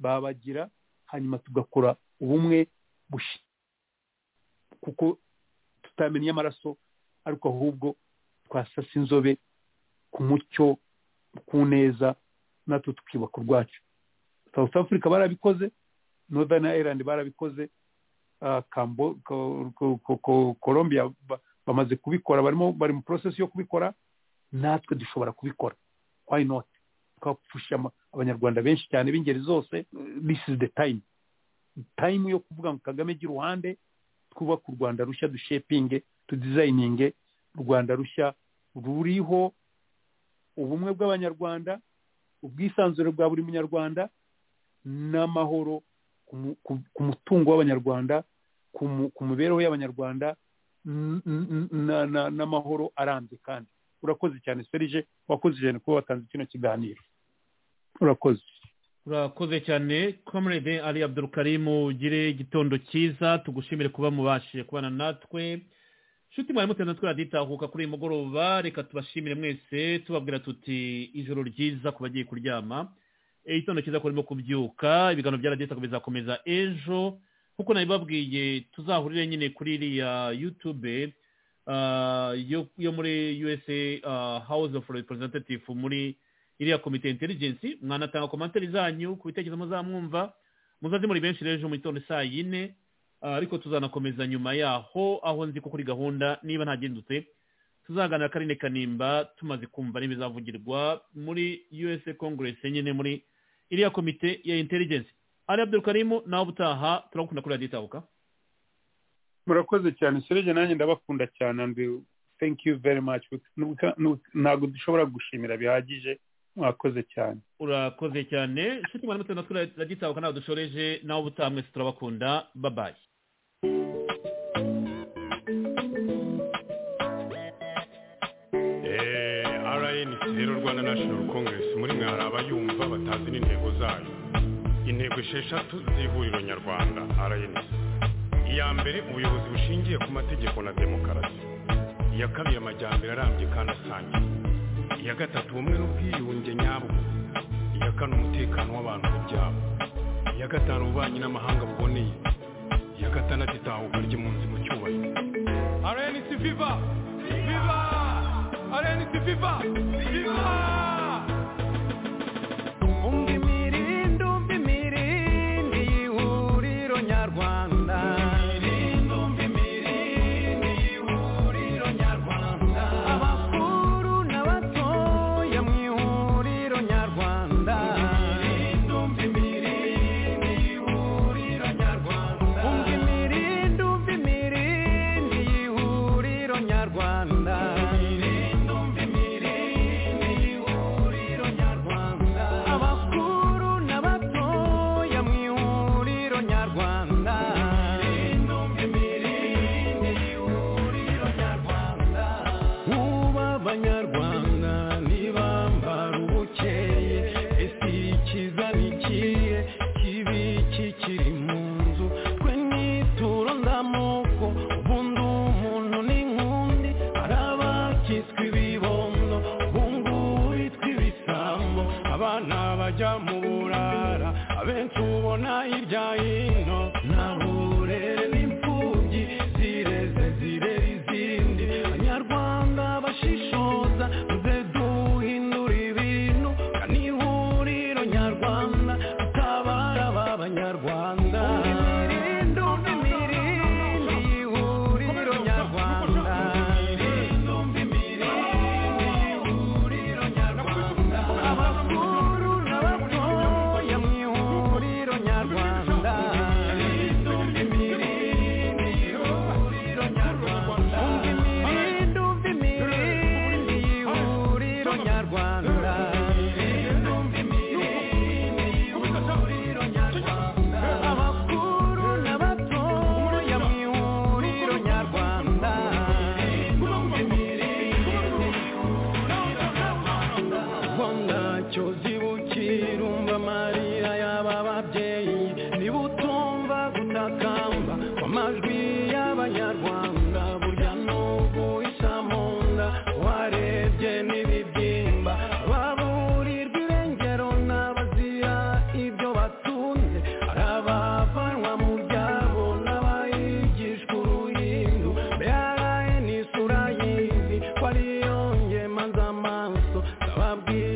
babagira hanyuma tugakora ubumwe bushi kuko tutamenya amaraso ariko ahubwo twasasa inzobe ku mucyo ku neza natwe tukibaka urwacu south africa barabikoze northern ireland barabikoze ah, Cambo- Ko- Ko- Ko- Ko- colombia ba- bamaze kubikora barimo bari mu process yo kubikora natwe dushobora kubikora why not twapfusha ama- abanyarwanda benshi cyane b'ingeri zose this is the time time yo kuvuga ngo kagame gira uruhande twubaka u rwanda rushya dushepinge tudizayininge u rwanda rushya ruriho ubumwe bw'abanyarwanda ubwisanzure bwa buri munyarwanda n'amahoro ku mu- ku- ku mutungo w'abanyarwanda ku mu- ku mibereho y'abanyarwanda n- n- na- na- n'amahoro arambye kandi urakoze cyane serije wakoze cyane kuba watanze kino kiganiro urakoze urakoze cyane comrade ali abdurukarimu ugire igitondo cyiza tugushimire kuba mubashije kubana natwe nshuti mwari mutenda twaraduhitahuka kuri uyu mugoroba reka tubashimire mwese tubabwira tuti ijoro ryiza ku bagiye kuryama Eh, igitondo cyiza ku barimo kubyuka ibiganiro bya radiyo itakoma bizakomeza ejo nk'uko nabibabwiye tuzahurire nyine kuri iriya yutube ah, yo yo muri usa ah, house of representative muri iriya komite intelligence mwanatanga komantari zanyu ku bitekerezo muzamwumva muzaze muri benshi rero ejo mu gitondo saa yine ah, ariko tuzanakomeza nyuma yaho aho nzi ko kuri gahunda niba ntagendutse tuzaganira karine kanimba tumaze kumva n'ibizavugirwa muri usa congress nyine muri iriya komite ya intelligence ari abdul karimu nawe ubutaha turagukunda kuri radiyo itahuka murakoze cyane serije nanjye ndabakunda cyane Andrew. thank you very much Nubwo- nubwo- ntabwo dushobora gushimira bihagije mwakoze cyane urakoze cyane nshuti mwari mutenda kuri radiyo itahuka nawe dushoreje nawe ubutaha mwese turabakunda babaye rnc rero rwanda national congress muri mwe hari abayumva batazi n'intego zayo intego esheshatu z'ihuriro nyarwanda rnc iya mbere ubuyobozi bushingiye ku mategeko na demokarasi iya kabiri amajyambere arambye kandi asangiye iya gatatu ubumwe n'ubwiyunge nyabwo iya kane umutekano w'abantu n'ibyabo iya gatanu ububanyi n'amahanga buboneye iya gatandatu itahuka ry'impunzi mu cyubahiro rnc viva viva rnc viva viva umva imirindi umva imirindi y'ihuriro nyarwanda umva imirindi y'ihuriro nyarwanda abakuru n'abatoya mu ihuriro nyarwanda umva imirindi y'ihuriro nyarwanda umva imirindi umva imirindi y'ihuriro nyarwanda umva imirindi y'ihuriro nyarwanda abakuru n'abatoya mu ihuriro nyarwanda umva imirindi y'ihuriro nyarwanda uba abanyarwanda ntibambara ubukeye ese ikiza nikiye kibi kikiri mu nzu twe nituro ndamoko ubundi umuntu ni nkundi hari abakitswe ibibondo ubungu bitwa ibisambo abana bajya mu burara abenshi ubona hirya hino nta burere n'imfubyi zireze zirera izindi abanyarwanda bashishoza muze duhindura ibintu kani ihuriro nyarwanda tutabara ba banyarwanda umva imirindi y'ihuriro nyarwanda umva imirindi y'ihuriro nyarwanda abakuru n'abatoya mu ihuriro nyarwanda ko ntacyo zibukira umva amarira y'aba babyeyi niba utumva gutakamba kw'amajwi y'abanyarwanda burya n'ubu isa mu nda warebye n'ibibyimba baburirwa irengero n'abazira ibyo batunze hari abavanwa mu byabo n'abayigishwa uruhindu mbere n'isura y'izi ko ariyo ngemanza amaso ndababwira